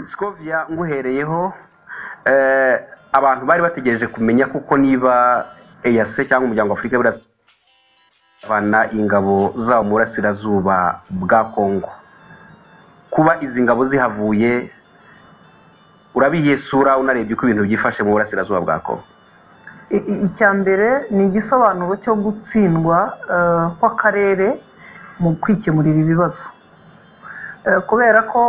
sikovia nguhereyeho abantu bari bategereje kumenya kuko niba eyase cyangwa umuryango w'afurika y'uburasirazuba ingabo zawo mu burasirazuba bwa kongo kuba izi ngabo zihavuye urabiyesura unarebye uko ibintu byifashe mu burasirazuba bwa kongo icya mbere ni igisobanuro cyo gutsindwa kw'akarere mu kwikemurira ibibazo kubera ko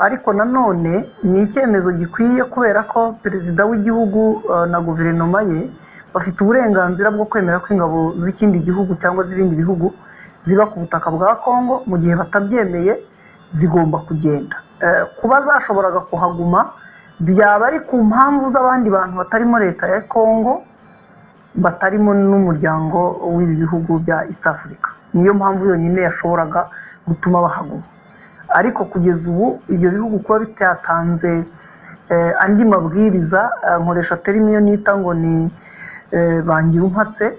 ariko nanone ni icyemezo gikwiye kubera ko perezida w'igihugu na guverinoma ye bafite uburenganzira bwo kwemera ko ingabo z'ikindi gihugu cyangwa z'ibindi bihugu ziba ku butaka bwa kongo mu gihe batabyemeye zigomba kugenda kuba zashoboraga kuhaguma byaba ari ku mpamvu z'abandi bantu batarimo leta ya kongo batarimo n'umuryango w'ibi bihugu bya east africa niyo mpamvu yonyine yashoboraga gutuma bahaguma ariko kugeza ubu ibyo bihugu kuba bitatanze andi mabwiriza nkoresha terimi iyo nita ngo ni bangira umpatse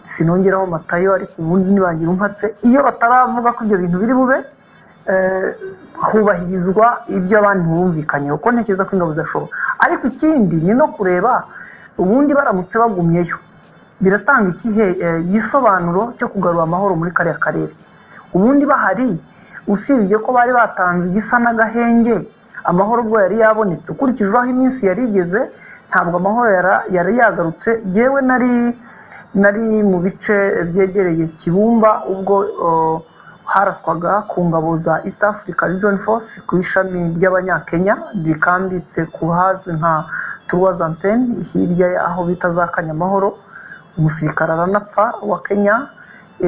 sinongeraho matayo ariko ubundi ni bangira umpatse iyo bataravuga ko ibyo bintu biri bube hubahirizwa ibyo abantu bumvikanyeho ko ntekereza ko ingabo zidashobora ariko ikindi ni no kureba ubundi baramutse bagumyeyo biratanga ikihe gisobanuro cyo kugarura amahoro muri kariya karere ubundi bahari usibye ko bari batanze igisa n'agahenge amahoro ubwo yari yabonetse ukurikije aho iminsi yari igeze ntabwo amahoro yari yagarutse yewe nari nari mu bice byegereye kibumba ubwo haraswaga ku ngabo za east africa region force ku ishami ry'abanyakenya rikambitse ku hazwi nka turuwazanteni hirya y'aho bita za kanyamahoro umusirikare aranapfa wa kenya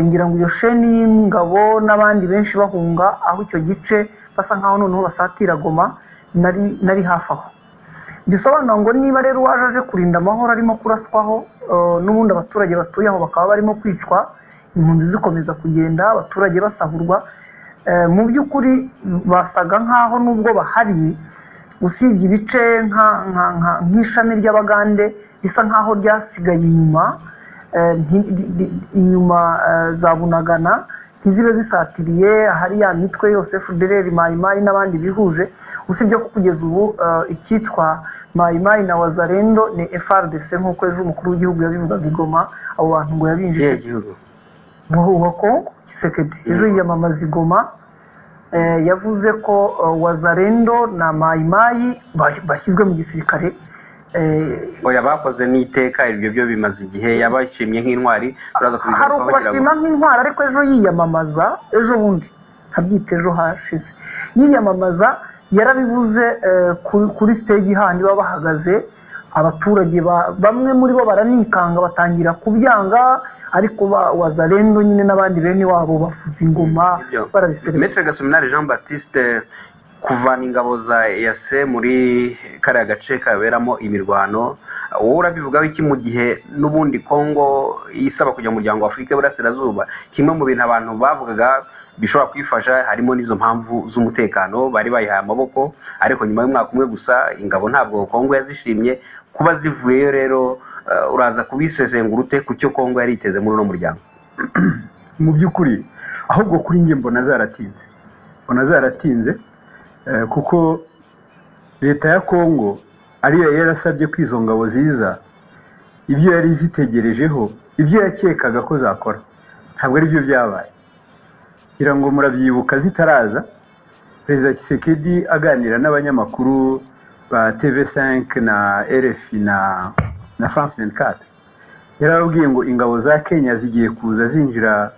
ngira ngo iyo sheni y'ingabo n'abandi benshi bahunga aho icyo gice basa nkaho noneho basatira goma nari hafi aho bisobanura ngo niba rero uwaje aje kurinda amahoro arimo kuraswaho n'ubundi abaturage batuye aho bakaba barimo kwicwa impunzi zikomeza kugenda abaturage basahurwa mu by'ukuri basaga nk'aho nubwo bahari usibye ibice nk'ishami ry'abagande risa nk'aho ryasigaye inyuma inyuma za bunagana ntizibe zisatiriye ahari ya mitwe yose fudereri mayimayi n'abandi bihuje usibye ko kugeza ubu icyitwa mayimayi na wazarendo ni frdc nk'uko ejo umukuru w'igihugu yabivugaga igoma abo bantu ngo yabinjije wa kongo kisekedi ejo yiyamamaza igoma yavuze ko wazarendo na mayimayi bashyizwe mu gisirikare oya bakoze n'iteka ibyo byo bimaze igihe yabashimye nk'intwari hari ukubashima nk'intwari ariko ejo yiyamamaza ejo bundi ntabyite ejo hashize yiyamamaza yarabivuze kuri stage handi baba bahagaze abaturage bamwe muri bo baranikanga batangira kubyanga ariko wazarendo nyine n'abandi bene wabo bavuza ingoma barabiserera metre gasominari jean baptiste kuvana ingabo za eyase muri kariya gace kaberamo imirwano wowe urabivugaho iki mu gihe n'ubundi kongo isaba kujya mu muryango wa afurika y'uburasirazuba kimwe mu bintu abantu bavugaga bishobora kwifasha harimo n'izo mpamvu z'umutekano bari bayihaye amaboko ariko nyuma y'umwaka umwe gusa ingabo ntabwo kongo yazishimye kuba zivuyeyo rero uraza kubisesengura ute ku cyo kongo yari iteze muri uno muryango mu by'ukuri ahubwo kuri njye mbona zaratinze mbona zaratinze kuko leta ya kongo ariyo yarasabye ko izo ngabo ziza ibyo yari zitegerejeho ibyo yakekaga ko zakora ntabwo ari byo byabaye ngira ngo murabyibuka zitaraza perezida kisekedi aganira n'abanyamakuru ba tv5 na rfi na na france 24 yarababwiye ngo ingabo za kenya zigiye kuza zinjira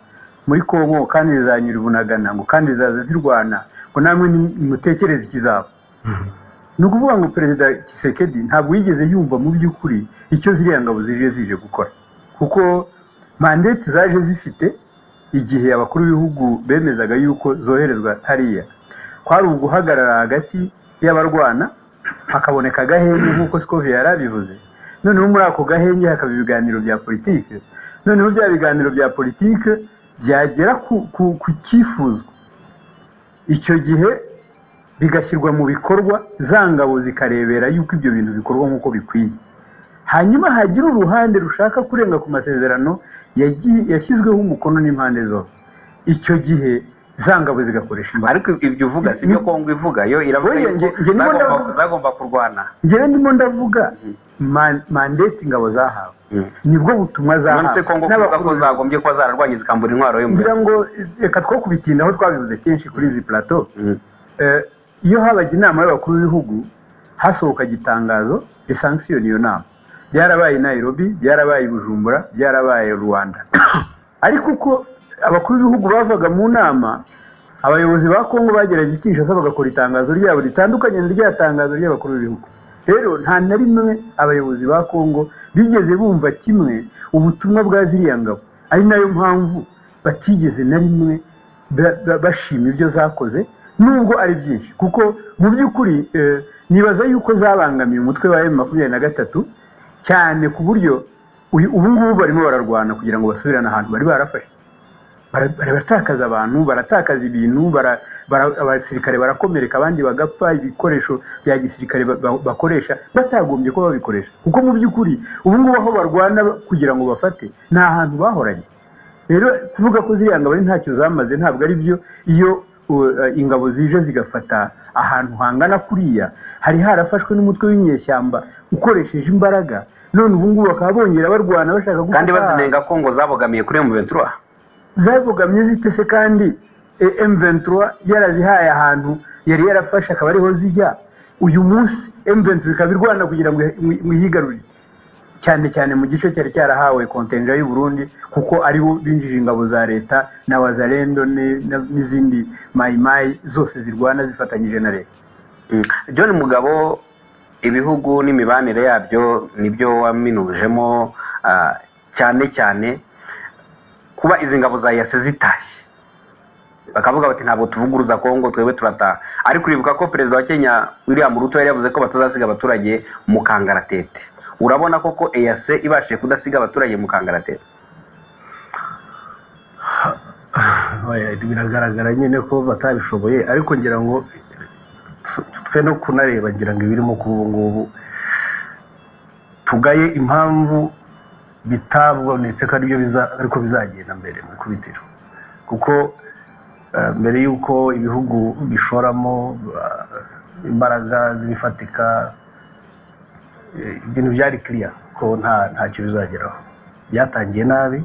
muri kongo kandi zizanyura ubunagana ngo kandi zizaza zirwana ngo namwe mutekereze ikizaba ni ukuvuga ngo perezida kisekedi ntabwo yigeze yumva mu by'ukuri icyo ziriya ngabo zije zije gukora kuko mandeti zaje zifite igihe abakuru b'ibihugu bemezaga yuko zoherezwa hariya kwari uguhagarara hagati y'abarwana hakaboneka agahenge nk'uko sikovi yari abivuze noneho muri ako gahenge hakaba ibiganiro bya politiki noneho bya biganiro bya politiki byagera ku cyifuzwa icyo gihe bigashyirwa mu bikorwa za ngabo zikarebera yuko ibyo bintu bikorwa nk'uko bikwiye hanyuma hagira uruhande rushaka kurenga ku masezerano yashyizweho umukono n'impande zose icyo gihe za ngabo zigakoresha imbaraga ariko ibyo uvuga si byo kongo ivuga yo iravuga Oya, yuko nge- nge ndimo zagomba- ndavuga- zagomba kurwana njyewe ndimo ndavuga man- mandate ingabo zahawe Mhm. nibwo butumwa none se kongo zahawe kuvuga ko N'abakuru- zagombye kuba zararwanye zikambura intwaro y'umuriro ngira ngo reka two kubitindaho twabivuze kenshi kuri izi plateau Mhm. Eh, iyo habaga inama y'abakuru b'ibihugu hasohokaga itangazo risankisiyona iyo nama byarabaye i nairobi byarabaye i bujumbura byarabaye i rwanda ariko uko abakuru b'ibihugu bavaga mu nama abayobozi ba kongo bageraga i kinshasa bagakora itangazo ryabo ritandukanye na rya tangazo ry'abakuru b'ibihugu rero nta na rimwe abayobozi ba kongo bigeze bumva kimwe ubutumwa bwa ziriya ngabo ari nayo mpamvu batigeze na rimwe ba- ba- bashima ibyo zakoze nubwo ari byinshi kuko mu by'ukuri eh, nibaza yuko zabangamiye umutwe wa emu makumyabiri na gatatu cyane ku buryo uyu- ubu ngubu barimo bararwana kugira ngo basubirane ahantu bari barafashe Bara- baratakaza abantu baratakaza ibintu bara- bara- abasirikare barakomereka abandi bagapfa ibikoresho bya gisirikare ba- ba- bakoresha batagombye kuba babikoresha kuko mu by'ukuri ubu ngubu aho barwana kugira ngo bafate ni ahantu bahoranye rero kuvuga ko ziriya ngabo ari ntacyo zamaze ntabwo ari byo iyo uh, ingabo zije zigafata ahantu hangana kuriya hari harafashwe n'umutwe w'inyeshyamba ukoresheje imbaraga none ubu ngubu bakaba bongera barwana bashaka gufata kandi bazinenga kongo zabogamiye kuri M23 zabogamye zite se kandi M23 yarazihaye ahantu yari yarafashe akaba ariho zijya uyu munsi M23 ikaba irwana kugira ngo mu- muyigarurire cyane cyane mu gice cyari cyarahawe kontenja y'u Burundi kuko ari bo binjije ingabo za leta na wazalendo ni- na- n'izindi mayimayi zose zirwana zifatanyije na leta Mm. John Mugabo ibihugu n'imibanire yabyo nibyo waminujemo ah, cyane cyane kuba izi ngabo za yase zitashye bakavuga bati ntabwo tuvuguruza kongo twebwe turataha ariko uribuka ko perezida wa kenya william ruto yari yavuze ko batazasiga abaturage mu kangaratete urabona koko eyase ibashije kudasiga abaturage mu kangaratete Oya, biragaragara nyine ko batabishoboye ariko ngira ngo tw- twe no kunareba ngira ngo ibirimo kuba ubu ngubu tugaye impamvu bitabonetse ko aribyo biza- ariko bizagenda mbere mu ikubitiro kuko eh, mbere y'uko ibihugu bishoramo eh, imbaraga z'ibifatika eh, ibintu byari kiriya ko nta ntacyo bizageraho byatangiye nabi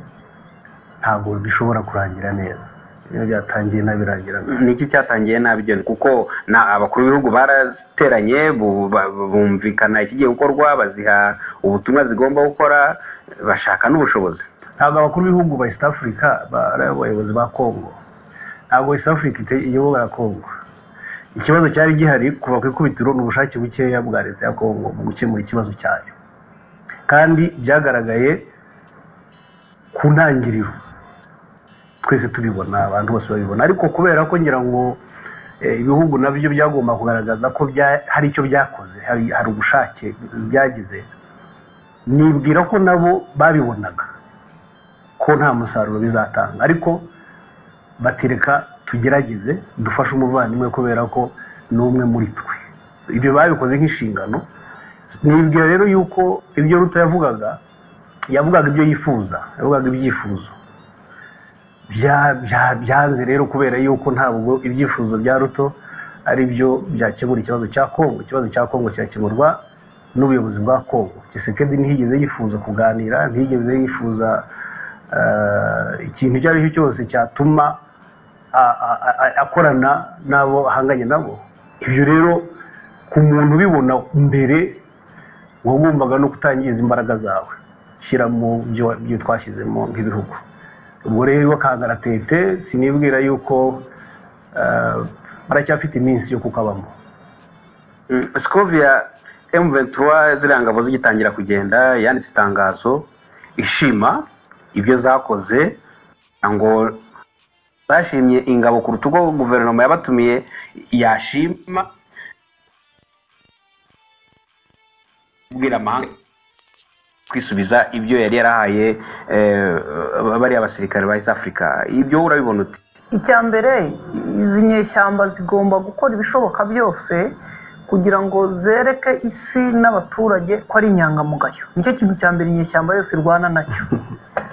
ntabwo bishobora kurangira neza iyo byatangiye nabi birangira nabi niki cyatangiye nabi John kuko na abakuru b'ibihugu barateranye bu- ba- bumvikana ikigiye gukorwa baziha ubutumwa zigomba gukora bashaka n'ubushobozi ntabwo abakuru b'ibihugu ba east africa ba- ari abayobozi ba congo ntabwo east africa ite- iyobora congo ikibazo cyari gihari kuva ku ikubitiro ni ubushake bukeya bwa leta ya congo mu gukemura ikibazo cyayo kandi byagaragaye ku ntangiriro twese tubibona abantu bose babibona ariko kubera ko ngira ngo eh, ibihugu nabyo byagomba kugaragaza ko bya- hari icyo byakoze hari hari ubushake byagize nibwira ko nabo babibonaga ko nta musaruro bizatanga ariko batereka tugerageze dufashe umuvandimwe kubera ko ni umwe muri twe ibyo babikoze nk'inshingano nibwira rero yuko ibyo ruto yavugaga yavugaga ibyo yifuza yavugaga ibyifuzo Bya- bya- byanze rero kubera yuko ntabwo ibyifuzo bya ruto ari byo byakemura ikibazo cya kongo ikibazo cya kongo kirakemurwa n'ubuyobozi bwa kongo kisekedi ntiyigeze yifuza kuganira ntiyigeze yifuza eh, ikintu icyo ari cyo cyose cyatuma a- a- a- akorana n'abo ahanganye nabo ibyo rero ku muntu ubibona mbere wagombaga no kutangiza imbaraga zawe shyira mu byo byo twashyizemo nk'ibihugu ubwo rero kangaratete sinibwira yuko eh, baracyafite iminsi yo kukabamo Mm, Scovia M23 ziriya ngabo zigitangira kugenda yanditse itangazo ishima ibyo zakoze ngo bashimye ingabo kuruta uko guverinoma yabatumiye yashima kubwira amahanga kwisubiza ibyo yari yarahaye eh, bariya basirikare ba East Africa ibyo urabibona uti icya mbere izi nyeshyamba zigomba gukora ibishoboka byose kugira ngo zereke isi n'abaturage ko ari inyangamugayo nicyo kintu cya mbere inyeshyamba yose irwana nacyo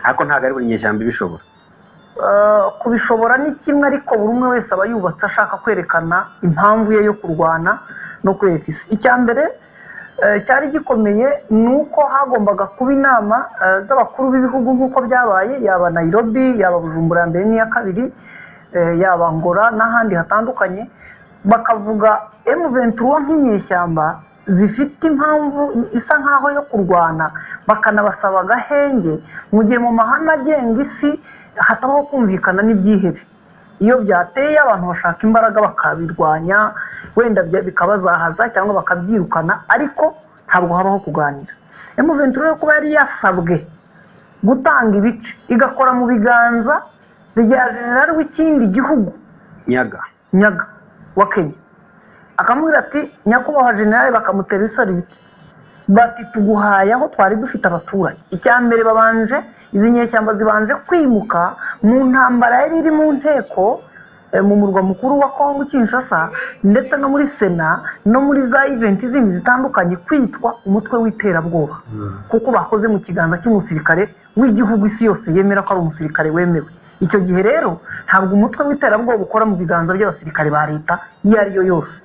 ariko ntabwo ari buri nyeshyamba ibishobora kubishobora ni kimwe ariko buri umwe wese aba yubatse ashaka kwerekana impamvu ye yo kurwana no kwereka isi icya mbere cyari gikomeye ni uko hagombaga kuba inama z'abakuru b'ibihugu nk'uko byabaye yaba nayirobi yaba bujumbura ya mbere n'iya kabiri yaba ngora n'ahandi hatandukanye bakavuga emuventura nk'inyeshyamba zifite impamvu isa nk'aho yo kurwana bakanabasaba agahenge mu gihe mu mahame agenga isi hatabaho kumvikana n'ibyihebe iyo byateye abantu bashaka imbaraga bakabirwanya wenda bikabazahaza cyangwa bakabyirukana ariko ntabwo habaho kuganira emuventura yo kuba yari yasabwe gutanga ibice igakora mu biganza bya generali w'ikindi gihugu nyaga nyaga wa kenya akamubwira ati nyakubahwa generali bakamutera isarubiti bati tuguhaye aho twari dufite abaturage icya mbere babanje izi nyeshyamba zibanje kwimuka mu ntambara yari iri mu nteko mu murwa mukuru wa kongo kinshasa ndetse no muri sena no muri za iventi zindi zitandukanye kwitwa umutwe w'iterabwoba kuko bakoze mu kiganza cy'umusirikare w'igihugu isi yose yemera ko ari umusirikare wemewe icyo gihe rero ntabwo umutwe w'iterabwoba ukora mu biganza by'abasirikare ba leta iyo ari yo yose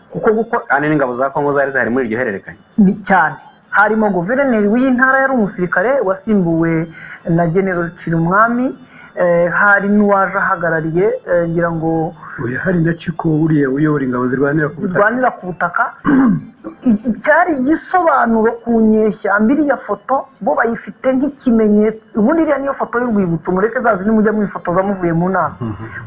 kuko gukora kandi n'ingabo za kongo zari zihari muri iryo hererekanya ni cyane harimo guverineri w'iyi ntara yari umusirikare wasimbuwe na general cirumwami hari n'uwaje ahagarariye ngira ngo uyu hari na ciko wuriye uyobora ingabo zirwanira ku butaka zirwanira ku butaka cyari igisobanuro ku nyeshyamba iriya foto bo bayifite nk'ikimenyetso ubundi iriya niyo foto y'urwibutso mureke za zindi mujya mwifotoza muvuye mu nama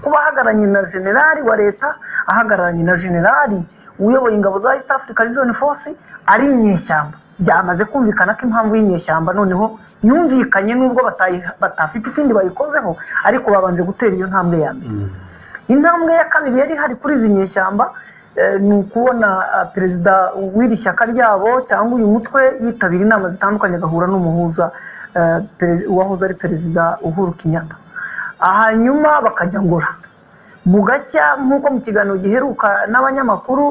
kuba ahagararanye na generali wa leta ahagararanye na generali uyoboye ingabo za east africa region force ari inyeshyamba byamaze kumvikana ko impamvu y'inyeshyamba noneho yumvikanye n'ubwo batafite ikindi bayikozeho ariko babanje gutera iyo ntambwe ya mbere intambwe ya kabiri yari hari kuri izi nyeshyamba ni ukubona perezida w'iri shyaka ryabo cyangwa uyu mutwe yitabira inama zitandukanye agahura n'umuhuza uwahoze ari perezida uhuru Kenyatta hanyuma bakajya ngora mu gacya nk'uko mu kiganiro giheruka n'abanyamakuru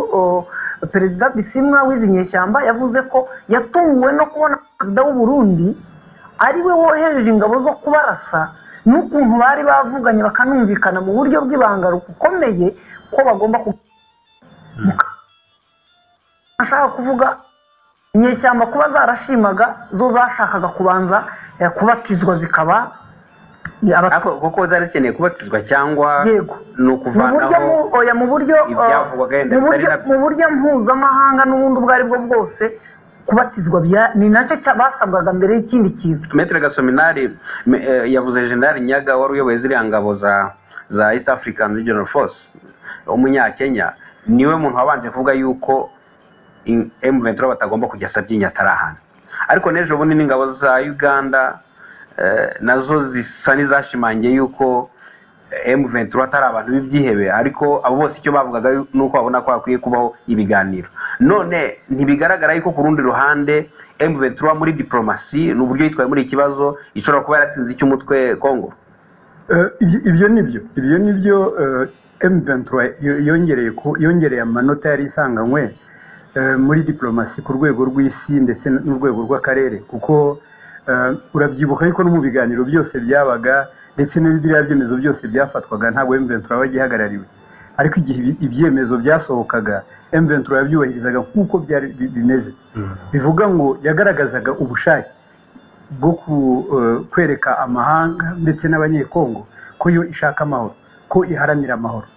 perezida bisimwa w'izi nyeshyamba yavuze ko yatunguwe no kubona perezida w'u Burundi ari we wohereje ingabo zo kubarasa n'ukuntu bari bavuganye bakanumvikana mu buryo bw'ibanga bukomeye ko bagomba ashaka kuvuga inyeshyamba kuba zarashimaga zo zashakaga kubanza kubatizwa zikaba kuko zari zikeneye kubatizwa cyangwa ni ukuvanaho mu buryo mpuzamahanga n'ubundi ubwo ari bwo bwose kubatizwa ni nacyo basabwaga mbere y'ikindi kintu metero gasominari yavuze jenali nyaga wari uyoboye ziriya ngabo za east african regional force umunyakenya niwe muntu wabanje kuvuga yuko emuventura batagomba kujya asabye inyatarahana ariko n'ejo bundi n'ingabo za uganda nazo zisa n'izashimangiye yuko M23 atari abantu b'ibyihebe ariko abo bose icyo bavugaga ni uko babona ko hakwiye kubaho ibiganiro none ntibigaragara yuko ku rundi ruhande M23 muri diplomasi ni uburyo yitwaye muri ikibazo ishobora kuba yaratsinze icy'umutwe Congo ibyo nibyo ibyo nibyo M23 yongereye yongereye amanota yari isanganywe muri diplomasi ku rwego rw'isi ndetse n'urwego rw'akarere kuko urabyibuka yuko no mu biganiro byose byabaga ndetse n'ibiriya byemezo byose byafatwaga ntabwo M23 aba agihagarariwe ariko igihe ibyemezo byasohokaga M23 yabyubahirizaga nk'uko byari bimeze bivuga ngo yagaragazaga ubushake bwo kwereka amahanga ndetse n'abanyekongo ko yo ishaka amahoro ko iharanira amahoro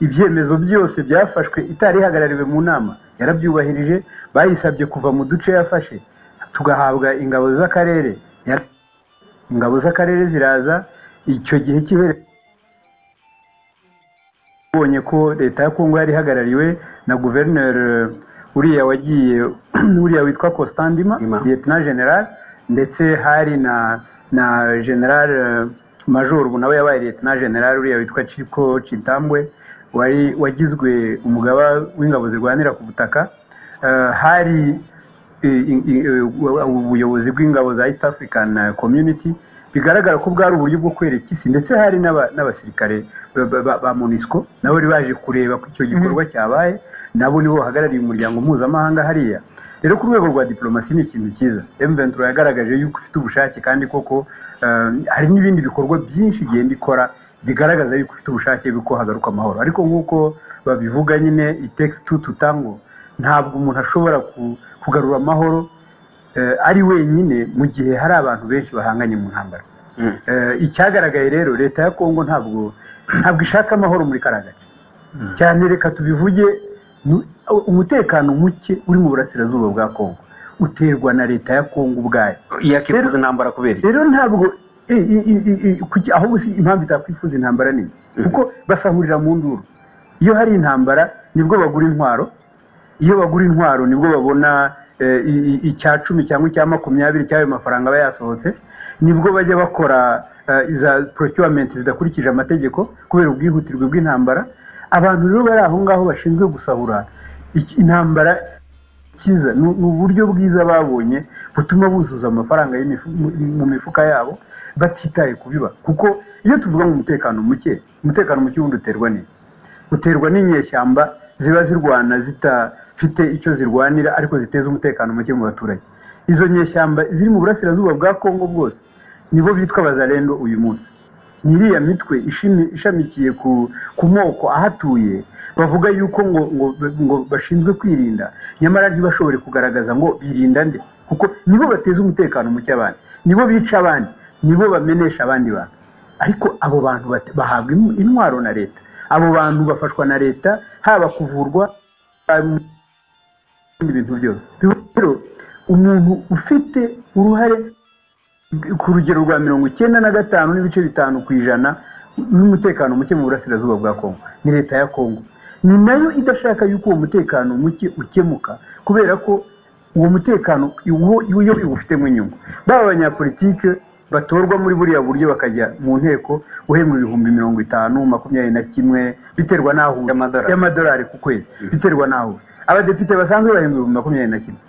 ibyemezo byose byafashwe itari ihagarariwe mu nama yarabyubahirije bayisabye kuva mu duce yafashe tugahabwa ingabo z'akarere ingabo z'akarere ziraza icyo gihe cy'ihere ubonye ko leta ya kongo yari ihagarariwe na guverineri uriya wagiye uriya witwa Costandima leta general ndetse hari na na general major ubu nawe yabaye leta general uriya witwa Ciko Citambwe wari wagizwe umugaba w'ingabo zirwanira ku butaka hari ubuyobozi bw'ingabo za east african community bigaragara ko bwari uburyo bwo kwereka isi ndetse hari n'aba- n'abasirikare ba- ba- ba- ba monisco nabo bari baje kureba ko icyo gikorwa cyabaye nabo nibo bahagarariye umuryango mpuzamahanga hariya rero ku rwego rwa diplomasi ni ikintu cyiza emventura yagaragaje yuko ifite ubushake kandi koko eh, hari n'ibindi bikorwa byinshi igenda ikora bigaragaza yuko ifite ubushake bw'uko hagaruka amahoro ariko nk'uko babivuga nyine itekisi tu tutango ntabwo umuntu ashobora ku- kugarura amahoro eh, ari wenyine mu gihe hari abantu benshi bahanganye mu ntambara Mm. Eh, icyagaragaye rero leta ya kongo ntabwo ntabwo ishaka amahoro muri kariya gace cyane reka tubivuge nu- umutekano muke uri mu burasirazuba bwa kongo uterwa na leta ya kongo ubwayo yakwifuza intambara kubera iki? rero ntabwo i- i- i- i- i- kuki- ahubwo si impamvu itakwifuza intambara nini kuko basahurira mu nduru iyo hari intambara nibwo bagura intwaro iyo bagura intwaro nibwo babona eh, i- i- icya cumi cyangwa icya makumyabiri cy'ayo mafaranga aba yasohotse nibwo bajya bakora eh, iza procurement zidakurikije amategeko kubera ubwihutirwe bw'intambara abantu rero bari aho ngaho bashinzwe gusahura iki- intambara cyiza ni ni uburyo bwiza babonye butuma buzuza amafaranga y'imifu- mu- mu mifuka yabo batitaye ku biba kuko iyo tuvuga ngo umutekano muke umutekano muke wundi uterwa n'iyi uterwa n'inyeshyamba ziba zirwana zitafite icyo zirwanira ariko ziteza umutekano muke mu baturage izo nyeshyamba ziri mu burasirazuba bwa kongo bwose nibo bitwa abazarendo uyu munsi n'iriya mitwe ishimi- ishamikiye ku, ku moko ahatuye bavuga yuko ngo, ngo, ngo bashinzwe kwirinda nyamara ntibashobore kugaragaza ngo birinda nde kuko nibo bateza umutekano muke abandi nibo bica abandi nibo bamenesha abandi bantu ariko abo bantu bat- bahabwa in- intwaro na leta abo bantu bafashwa na leta haba kuvurwa haba ibindi bintu byose rero umuntu ufite uruhare ku rugero rwa mirongo icyenda na gatanu n'ibice bitanu ku ijana n'umutekano muke mu burasirazuba bwa kongo ni leta ya kongo ni nayo idashaka yuko uwo mutekano muke ukemuka kubera ko uwo mutekano iwo yo iwufitemo inyungu baba abanyapolitike batorwa muri buriya buryo bakajya mu nteko uhembwa ibihumbi mirongo itanu makumyabiri na kimwe biterwa n'aho uri. Y'amadolari. y'amadolari ku kwezi biterwa n'aho uri. abadepite basanzwe bahembwa ibihumbi makumyabiri na kimwe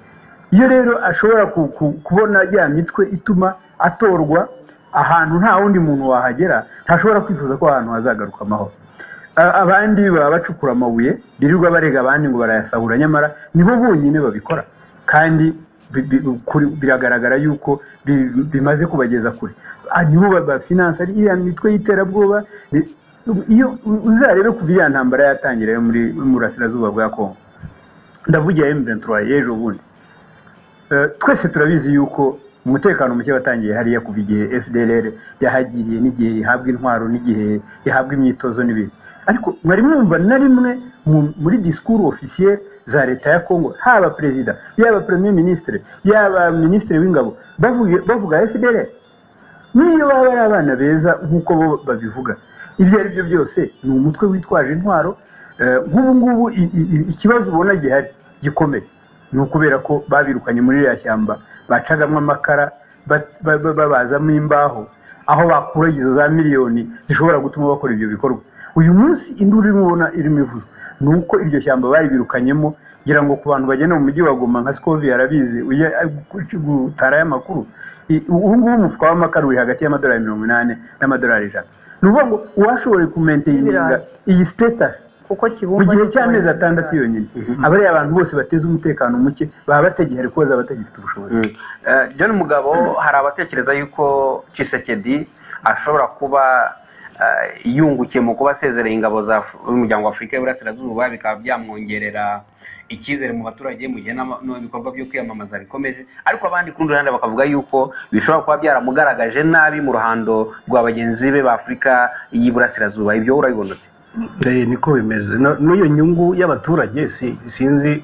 iyo rero ashobora ku- ku- kubona ya mitwe ituma atorwa ahantu nta wundi muntu wahagera ntashobora kwifuza ko ahantu hazagaruka amahoro A- abandi baba bacukura amabuye birirwa barega abandi ngo barayasahura nyamara nibo bonyine babikora kandi bi- bi- kuri- biragaragara yuko bi- bimaze kubageza kure Ah, nibo ba- bafinansa iriya mitwe y'iterabwoba ni- iyo uzarebe kuva iriya ntambara yatangira yo muri mu burasirazuba bwa kongo ndavugira M23 y'ejo bundi Eh, twese turabizi yuko umutekano muke watangiye hariya kuva igihe FDLR yahagiriye n'igihe ihabwa intwaro n'igihe ihabwa imyitozo n'ibindi ariko mwari mwumva na rimwe mu- muri disikuru ofisiye za leta ya Kongo haba perezida yaba premier ministre yaba minisitiri w'ingabo bavuga bavuga FDLR niyo baba ari abana beza nk'uko bo babivuga ibyo ari byo byose ni umutwe witwaje intwaro Eh, nk'ubu ngubu i- i- i- ikibazo ubona gihari gikomeye ni ukubera ko babirukanye muri ririya shyamba bacagamo amakara ba- ba- ba- babazamo imbaho aho bakura izo za miliyoni zishobora gutuma bakora ibyo bikorwa uyu munsi induru irimo ubona irimo ivuzwa ni uko iryo shyamba baribirukanyemo ngira ngo ku bantu bagenda mu mujyi wa Goma nka Scovia arabizi ujya gutara y'amakuru ubu ngubu umufuka w'amakara uri hagati y'amadolari mirongo inani n'amadolari ijana ni ukuvuga ngo uwashoboye kumenteyininga Ibirayi. iyi sitatasi kuko kibumba mu gihe ni cy'amezi ikimenyetso atandatu cy'ibirayi. yonyine abariya abantu bose bateza umutekano muke baba batagihari kuko bazaba batagifite ubushobozi Mm. Eh, John Mugabo hari abatekereza yuko Tshisekedi ashobora kuba eh, yungukiye mu kuba asezereye ingabo za Af- umuryango wa Afurika y'Iburasirazuba bikaba byamwongerera icyizere mu baturage mu gihe n'ama- n'ibikorwa byo kwiyamamaza bikomeje ariko abandi ku rundi ruhande bakavuga yuko bishobora kuba byaramugaragaje nabi mu ruhando rwa bagenzi be ba Afurika y'Iburasirazuba ibyo urabibona ute Eh, niko bimeze No- n'iyo nyungu y'abaturage si- sinzi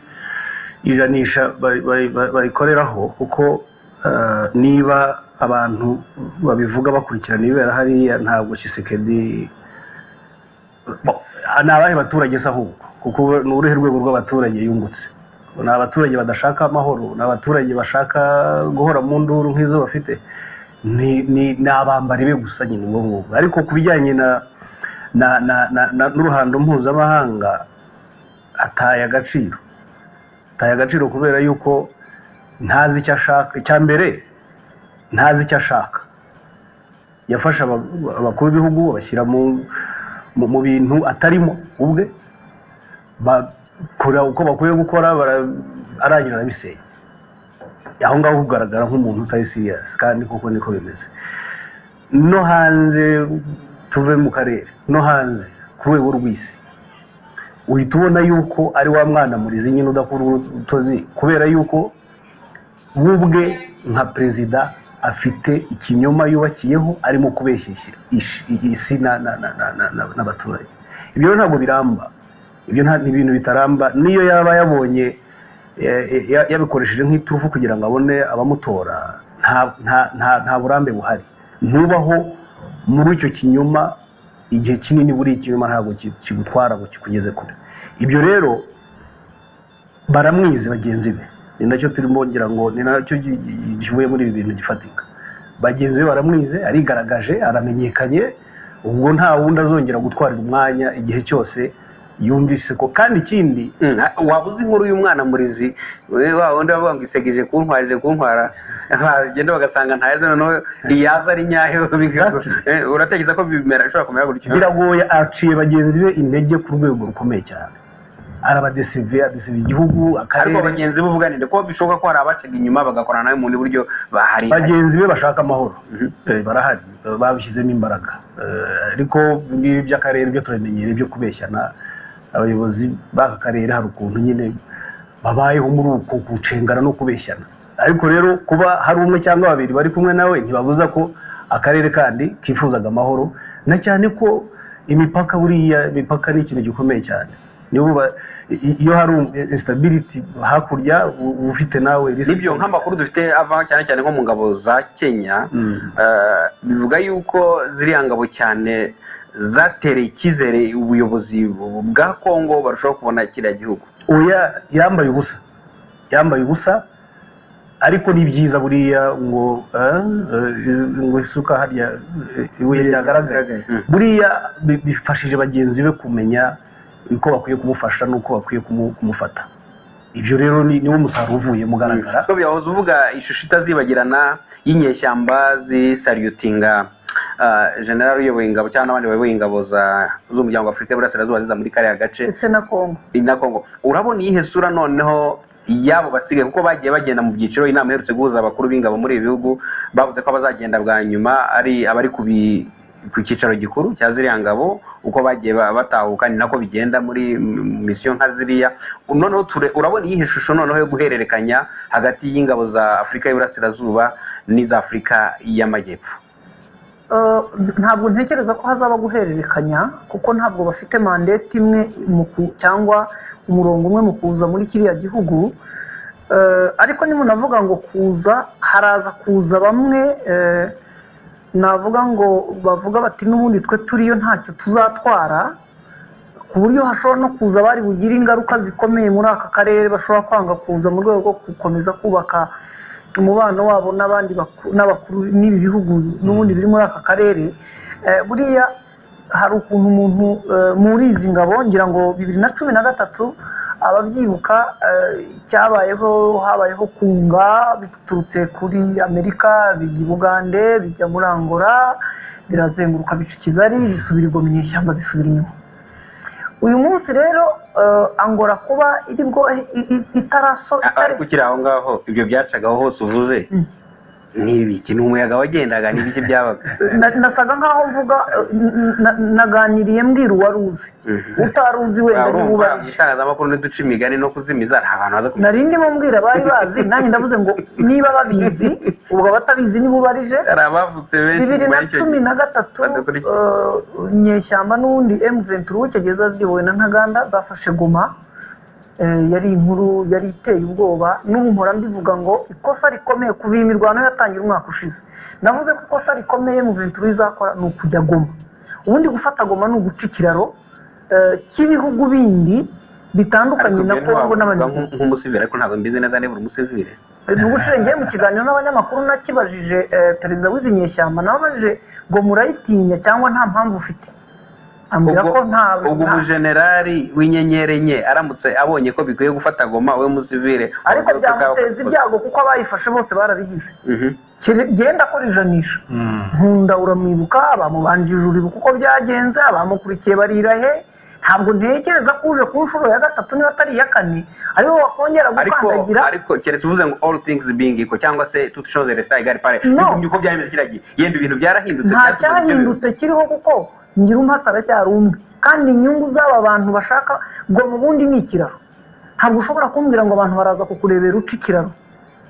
ijanisha bari- bari- bari- bayikoreraho kuko eh, niba abantu babivuga bakurikirana ibibera hariya ntabwo kisekedi ni abahe baturage se ahubwo kuko ni uruhe rwego rw'abaturage yungutse ni abaturage badashaka amahoro ni abaturage bashaka guhora mu nduru nk'izo bafite ni ni- ni abambari be gusa nyine ubwo ngubwo ariko ku bijyanye na na na na, na n'uruhando mpuzamahanga ataye agaciro ataye agaciro kubera yuko ntazi icyo ashaka icya mbere ntazi icyo ashaka yafashe aba- abakuru b'ibihugu abashyira mu mu- mu bintu atarimo ubwe bakora uko bakwiye gukora bara- arangira arabisenya aho ngaho ugaragara nk'umuntu utari siriyasi kandi koko niko bimeze no hanze tuve mu karere no hanze ku rwego rw'isi uhita ubona yuko ari wa mwana murizi nyine udakora utozi kubera yuko we ubwe nka perezida afite ikinyoma yubakiyeho arimo kubeshya ishi- isi na- na- na- na- na- na- n'abaturage ibyo rero ntabwo biramba ibyo nta- ni ibintu bitaramba niyo yaba yabonye eh, eh, ya- yabikoresheje nk'iturufu kugira ngo abone abamutora nta- nta- nta- nta burambe buhari ntubaho muri icyo kinyoma igihe kinini buri ikinyoma ntabwo ki- kigutwara ngo kikugeze kure ibyo rero baramwize bagenzi be ni nacyo turimo ngira ngo ni nacyo gi- gi- kivuye muri ibi bintu gifatika bagenzi be baramwize arigaragaje aramenyekanye ubwo nta wundi azongera gutwarira umwanya igihe cyose yumvise ko kandi ikindi Mm, waba uzi inkuru y'umwana murizi we- wa wundi bavuga ngo isegeje kuntwarire kuntwara bagenda bagasanga ntayezo noneho iyaza ari nyayo bigago- Exactly. Eh, uratekereza ko bimera bishobora kumera gutyo biragoye aciye bagenzi be intege ku rwego rukomeye cyane arabadesive adesive ariko igihugu akarere bagenzi be uvuganire ko bishoboka ko hari abacaga inyuma bagakorana nawe mu bundi buryo bahari bagenzi be bashaka amahoro Eh, barahari Eh, babishyizemo imbaraga Eh, ariko ngibi by'akarere byo turabimenyereye byo kubeshyana abayobozi b'aka karere hari ukuntu nyine babayeho muri uko gucengana no kubeshyana ariko rero kuba hari umwe cyangwa babiri bari kumwe nawe ntibabuza ko akarere kandi kifuzaga amahoro na cyane ko imipaka buriya imipaka ni ikintu gikomeye cyane niyo buba- i- i- iyo hari instability hakurya u- uba ufite nawe risk. nibyo nk'amakuru dufite ava cyane cyane nko mu ngabo za kenya Mm. Eh, bivuga yuko ziriya ngabo cyane zatereye icyizere ubuyobozi bwa kongo barushaho kubona kiriya gihugu oya yambaye ubusa yambaye ubusa ariko ni byiza buriya ngo eh, eh, ngo isuka harya eh, ibuye ryagaragara Mm. buriya bi- bifashije bagenzi be kumenya uko bakwiye kumufasha n'uko bakwiye kumu- kumufata ibyo rero ni- niwo musaruro uvuye mugaragara ko byahoze uvuga ishusho itazibagirana y'inyeshyamba zisariyutinga ah, general uyoboye ingabo cyangwa n'abandi bayoboye ingabo za- z'umuryango wa afurika y'uburasirazuba ziza muri kariya gace ndetse na kongo na kongo urabona iyihe sura noneho y'abo basigaye kuko bagiye bagenda mu byiciro inama iherutse guhuza abakuru b'ingabo muri ibi bihugu bavuze ko abazagenda bwa nyuma ari abari ku bi- ku cyicaro gikuru cya ziriya ngabo uko bagiye ba- batahuka ni nako bigenda muri mm, misiyo nka ziriya noneho ture- urabona iyihe shusho noneho yo guhererekanya hagati y'ingabo za afurika y'iburasirazuba n'iza afurika y'amajyepfo Eh, ntabwo ntekereza ko hazaba guhererekanya kuko ntabwo bafite mandate imwe mu ku- cyangwa umurongo umwe mu kuza muri kiriya gihugu Eh, ariko nimunavuga ngo kuza haraza kuza bamwe eh, navuga ngo bavuga bati n'ubundi twe turiyo ntacyo tuzatwara ku buryo hashobora no kuza abari bugire ingaruka zikomeye muri aka karere bashobora kwanga kuza mu rwego rwo gukomeza kubaka umubano wabo n'abandi baku- n'abakuru n'ibi bihugu n'ubundi biri muri aka karere Eh, buriya hari ukuntu umuntu eh, muri izi ngabo ngira ngo bibiri na cumi na gatatu ababyibuka eh, cyabayeho habayeho kunga biturutse kuri amerika bijya i bugande bijya muri angola birazenguruka bica i kigali bisubira igwa mu nyeshyamba zisubira inyuma uyu munsi rero eh, angola kuba iri bwo i- i- itaraso A- itare- ariko ukiri aho ngaho ibyo byacagaho hose uvuze Mm. ni ibiki ni umuyaga wagendaga ni ibiki byabaga Na- nasaga nkaho mvuga eh, n- na- naganiriye mbwira uwari uzi utari uzi wenda Waba niba urumva mu ubarije itangazamakuru ntiduce imigani no kuzimiza nta bantu baza kumenya nari ndimo mbwira abari bazi nanjye ndavuze ngo niba babizi ubwo abatabizi niba ubarije hari abavutse benshi bibiri nyuma na y'icyo cumi gihe na gatatu badakurikiye. eh, nyeshyamba n'ubundi emu venturi w'icyongereza ziyobowe na ntaganda zafashe goma eh, yari inkuru yari iteye ubwoba n'ubu mpora mbivuga ngo ikosa rikomeye kuva iyi mirwano yatangira umwaka ushize navuze ko ikosa rikomeye mu venturi izakora ni ukujya goma ubundi gufata goma ni uguca ikiraro eh, cy'ibihugu bindi bitandukanye Ariko na ibyo ntiwavuga kongo n'abanyamakuru nk- nk'umusivire ariko ntabwo mbizi neza niba uri umusivire ubushize ngiye mu kiganiro n'abanyamakuru nakibajije eh, perezida w'izi nyeshyamba nababajije ngo murayitinya cyangwa nta mpamvu ufite ambwira ubwo ko nta ubwo nta- umujenerali w'inyenyeri enye aramutse abonye ko bikwiye gufata goma we musivire ariko urubyiruko byamuteza bwakoze. ibyago kuko abayifashe bose barabigize Mhm. Kere- genda akora ijanisha nkunda uramwibuka bamubanjije uribuka uko byagenze abamukurikiye barira he ntabwo ntekereza ko uje ku nshuro ya gatatu niba atari iya kane ariwe wakongera ariko gukandagira ariko keretse uvuze ngo all things being equal cyangwa se tout chose restant égal pare No. bigumye uko byahindutse kiragiye yenda ibintu byarahindutse nta byatuma cyahindutse kiriho kuko ngira umuhata aracyari umwe kandi inyungu z'aba bantu bashaka ngo mu bundi ni ikiraro ntabwo ushobora kumbwira ngo abantu baraza kukurebera uca ikiraro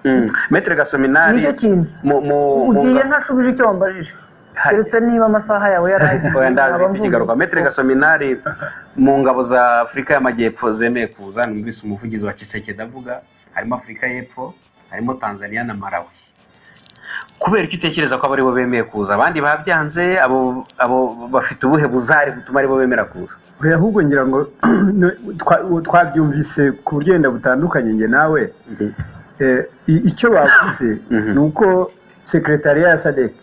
Mm. Maître Gasominari nicyo kintu mu mu ugiye mu- ntashubije icyo wambajije Hari. keretse niba amasaha yawe yaraheze Oya ndaje nkaba mfite mvuze. ikigaruka Maître Gasominari mu ngabo za Afurika y'Amajyepfo zemeye kuza numvise umuvugizi wa Kisekedi avuga harimo Afurika y'Epfo harimo Tanzania na Malawi kubera icyo utekereza ko abo aribo bemeye kuza abandi babyanze abo abo bafite ubuhe buzari butuma aribo bemera kuza oya ahubwo ngira ngo twa- twabyumvise ku buryo wenda butandukanye njye nawe Eh, i- icyo bavuze Mhm. ni uko sekretariya ya sadek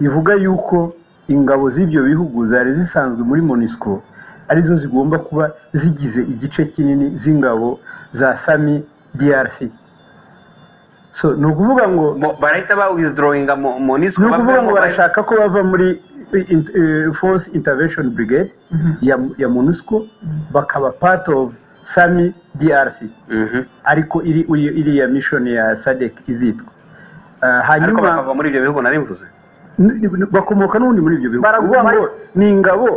ivuga yuko ingabo z'ibyo bihugu zari zisanzwe muri monisco arizo zigomba kuba zigize igice kinini z'ingabo za sami drc so ni ukuvuga ngo Mo- barahita ba withdrawinga mu mu niswe ni ukuvuga ngo bavemo- barashaka ko bava muri eh, in- eh, force intervention brigade ya, ya monusco bakaba part of sami drc Mhm. ariko iri iri- iriya mission ya sadek izitwa Eh, ariko hanyuma bakava muri ibyo bihugu nari mvuze n- n- bakomoka n'ubundi muri ibyo bihugu Baraguma- Ni ngo ni ingabo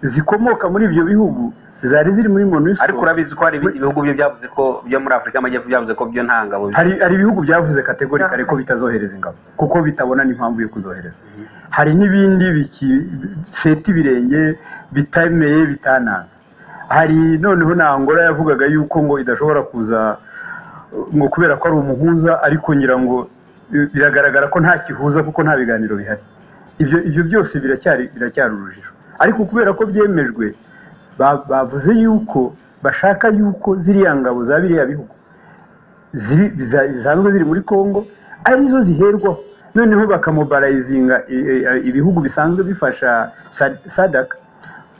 zikomoka muri ibyo bihugu zari ziri muri monusco ariko urabizi ko hari ibindi bihugu byo byavuze ko byo muri afurika y'amajyepfo byavuze ko byo nta ngabo bifite. hari hari ibihugu byavuze kategorikare ko bitazohereza ingabo kuko bitabona n'impamvu yo kuzohereza hari n'ibindi biki- seta ibirenge bitemeye bitananze hari noneho na angola yavugaga yuko ngo idashobora kuza uh, ngo kubera ko ari umuhuza ariko ngira ngo uh, biragaragara ko nta kihuza kuko nta biganiro bihari ibyo ibyo byose biracyari biracyari urujijo ariko kubera ko byemejwe ba- bavuze yuko bashaka yuko ziriya ngabo za biriya bihugu ziri- ziza- zisanzwe ziri muri congo arizo ziherwaho noneho bakamobarayizinga i- i- ibihugu bisanzwe bifasha Sad- sadaka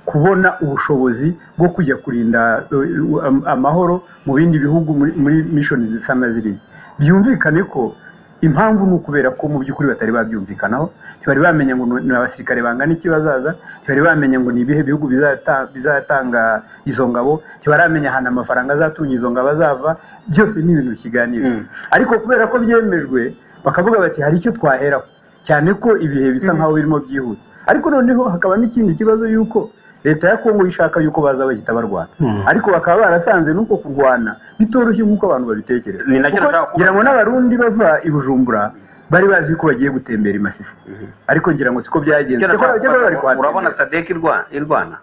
kubona ubushobozi bwo kujya kurinda eh, am- amahoro mu bindi bihugu muri- muri mishoni zisa na ziriya byumvikane ko impamvu ni ukubera ko mu by'ukuri batari babyumvikanaho ntibari bamenya ngo ni abasirikare bangana iki bazaza ntibari bamenya ngo ni ibihe bihugu bizata- bizatanga izo ngabo ntibaramenya ahantu amafaranga azatunga izo ngabo azava byose ni ibintu bikiganiro Mm. ariko kubera ko byemejwe bakavuga bati hari icyo twaheraho cyane ko ibihe bisa nkaho birimo byihuta ariko noneho hakaba n'ikindi kibazo yuko leta ya kongo ishaka yuko baza bahita barwana ariko bakaba barasanze nuko kurwana bitoroshye nk'uko abantu babitekereza Ni nacyo Kuko nashaka kubaza. ngira ngo n'abarundi bava i bujumbura bari bazi ko bagiye gutembera i masisi ariko ngira ngo siko byagenze Icyo nashaka Cyakora bari kubaza, urabona kuhatembera. sadek irwa- irwana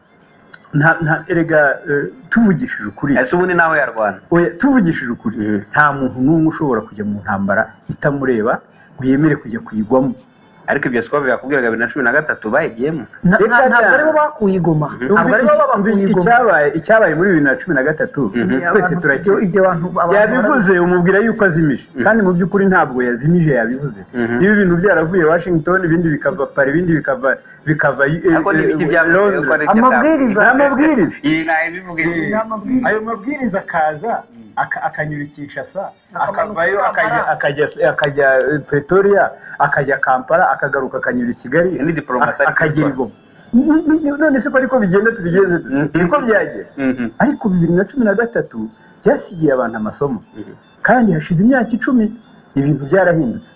nta nta erega eh, tuvugishije ukuri ese ubundi nawe yarwana Oya, tuvugishije ukuri Mhm. nta muntu n'umwe ushobora kujya mu ntambara itamureba ngo yemere kujya kuyigwamo ariko ibyo siko byakubwiraga bibiri na cumi na gatatu bayigiyemo Na- Reka na- ntabwo cyane. aribo bakuye igoma ntabwo aribo babakuye Iki- igoma icyabaye icyabaye muri bibiri na cumi na gatatu Mhm. twese Abantu- turakizi ibyo- ibyo bantu abantu yabivuze umubwira yuko azimije Mhm. kandi mu by'ukuri ntabwo yazimije yabivuze Mhm. niba ibintu byaravuye washington ibindi bikava pari ibindi bikava bikava eh, ariko eh, n'ibiki byavuze Londres. ko ari ibyo Amabwiriza. byavuze. Amabwiriza. Iyi nayo ibivuga ibi. Ni amabwiriza. ayo mabwiriza akaza aka- akanyurikisha sa akavayo Akamanuka akajya Kampala. akajya- akajya eh, pretoria akajya kampala akagaruka akanyura i kigali Ni diplomasi ak- akagira ariko. igoma N- n- n- none se ko ariko bigenda tubigenze Mhm. niko byagera Mhm. ariko bibiri na cumi na gatatu byasigiye abantu amasomo Mhm. kandi hashize imyaka icumi ibintu byarahindutse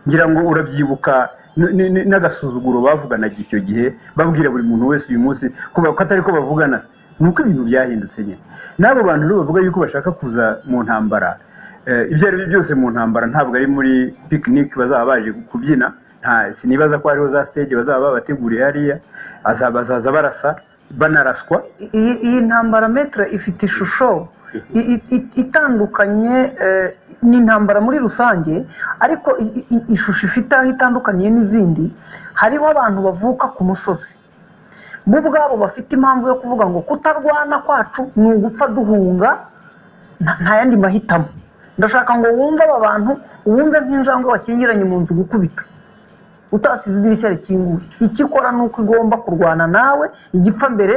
ngira ngo urabyibuka n- n- n- n'agasuzuguro bavuganaga icyo gihe babwira buri muntu wese uyu munsi ko ba- ko atari ko bavugana se ni uko ibintu byahindutse nyine n'abo bantu rero bavuga yuko bashaka kuza mu ntambara eh, ibyo ari byo byose mu ntambara ntabwo ari muri pikinike bazaba baje kubyina nta sinibaza ko hariho za stage bazaba babateguriye hariya aza- bazaza barasa banaraswa iyi iyi ntambara metero ifite ishusho i- i- i- itandukanye eh, n'intambara muri rusange ariko i- i- i- ishusho ifite aho itandukaniye n'izindi hariho abantu bavuka ku musozi bo ubwabo bafite impamvu yo kuvuga ngo kutarwana kwacu ni ugupfa duhunga nta nta yandi mahitamo ndashaka ngo wumve aba bantu wumve nk'injangwe wakingiranye mu nzu gukubita utasize idirishya rikinguye icyo ikora ni uko igomba kurwana nawe igipfa mbere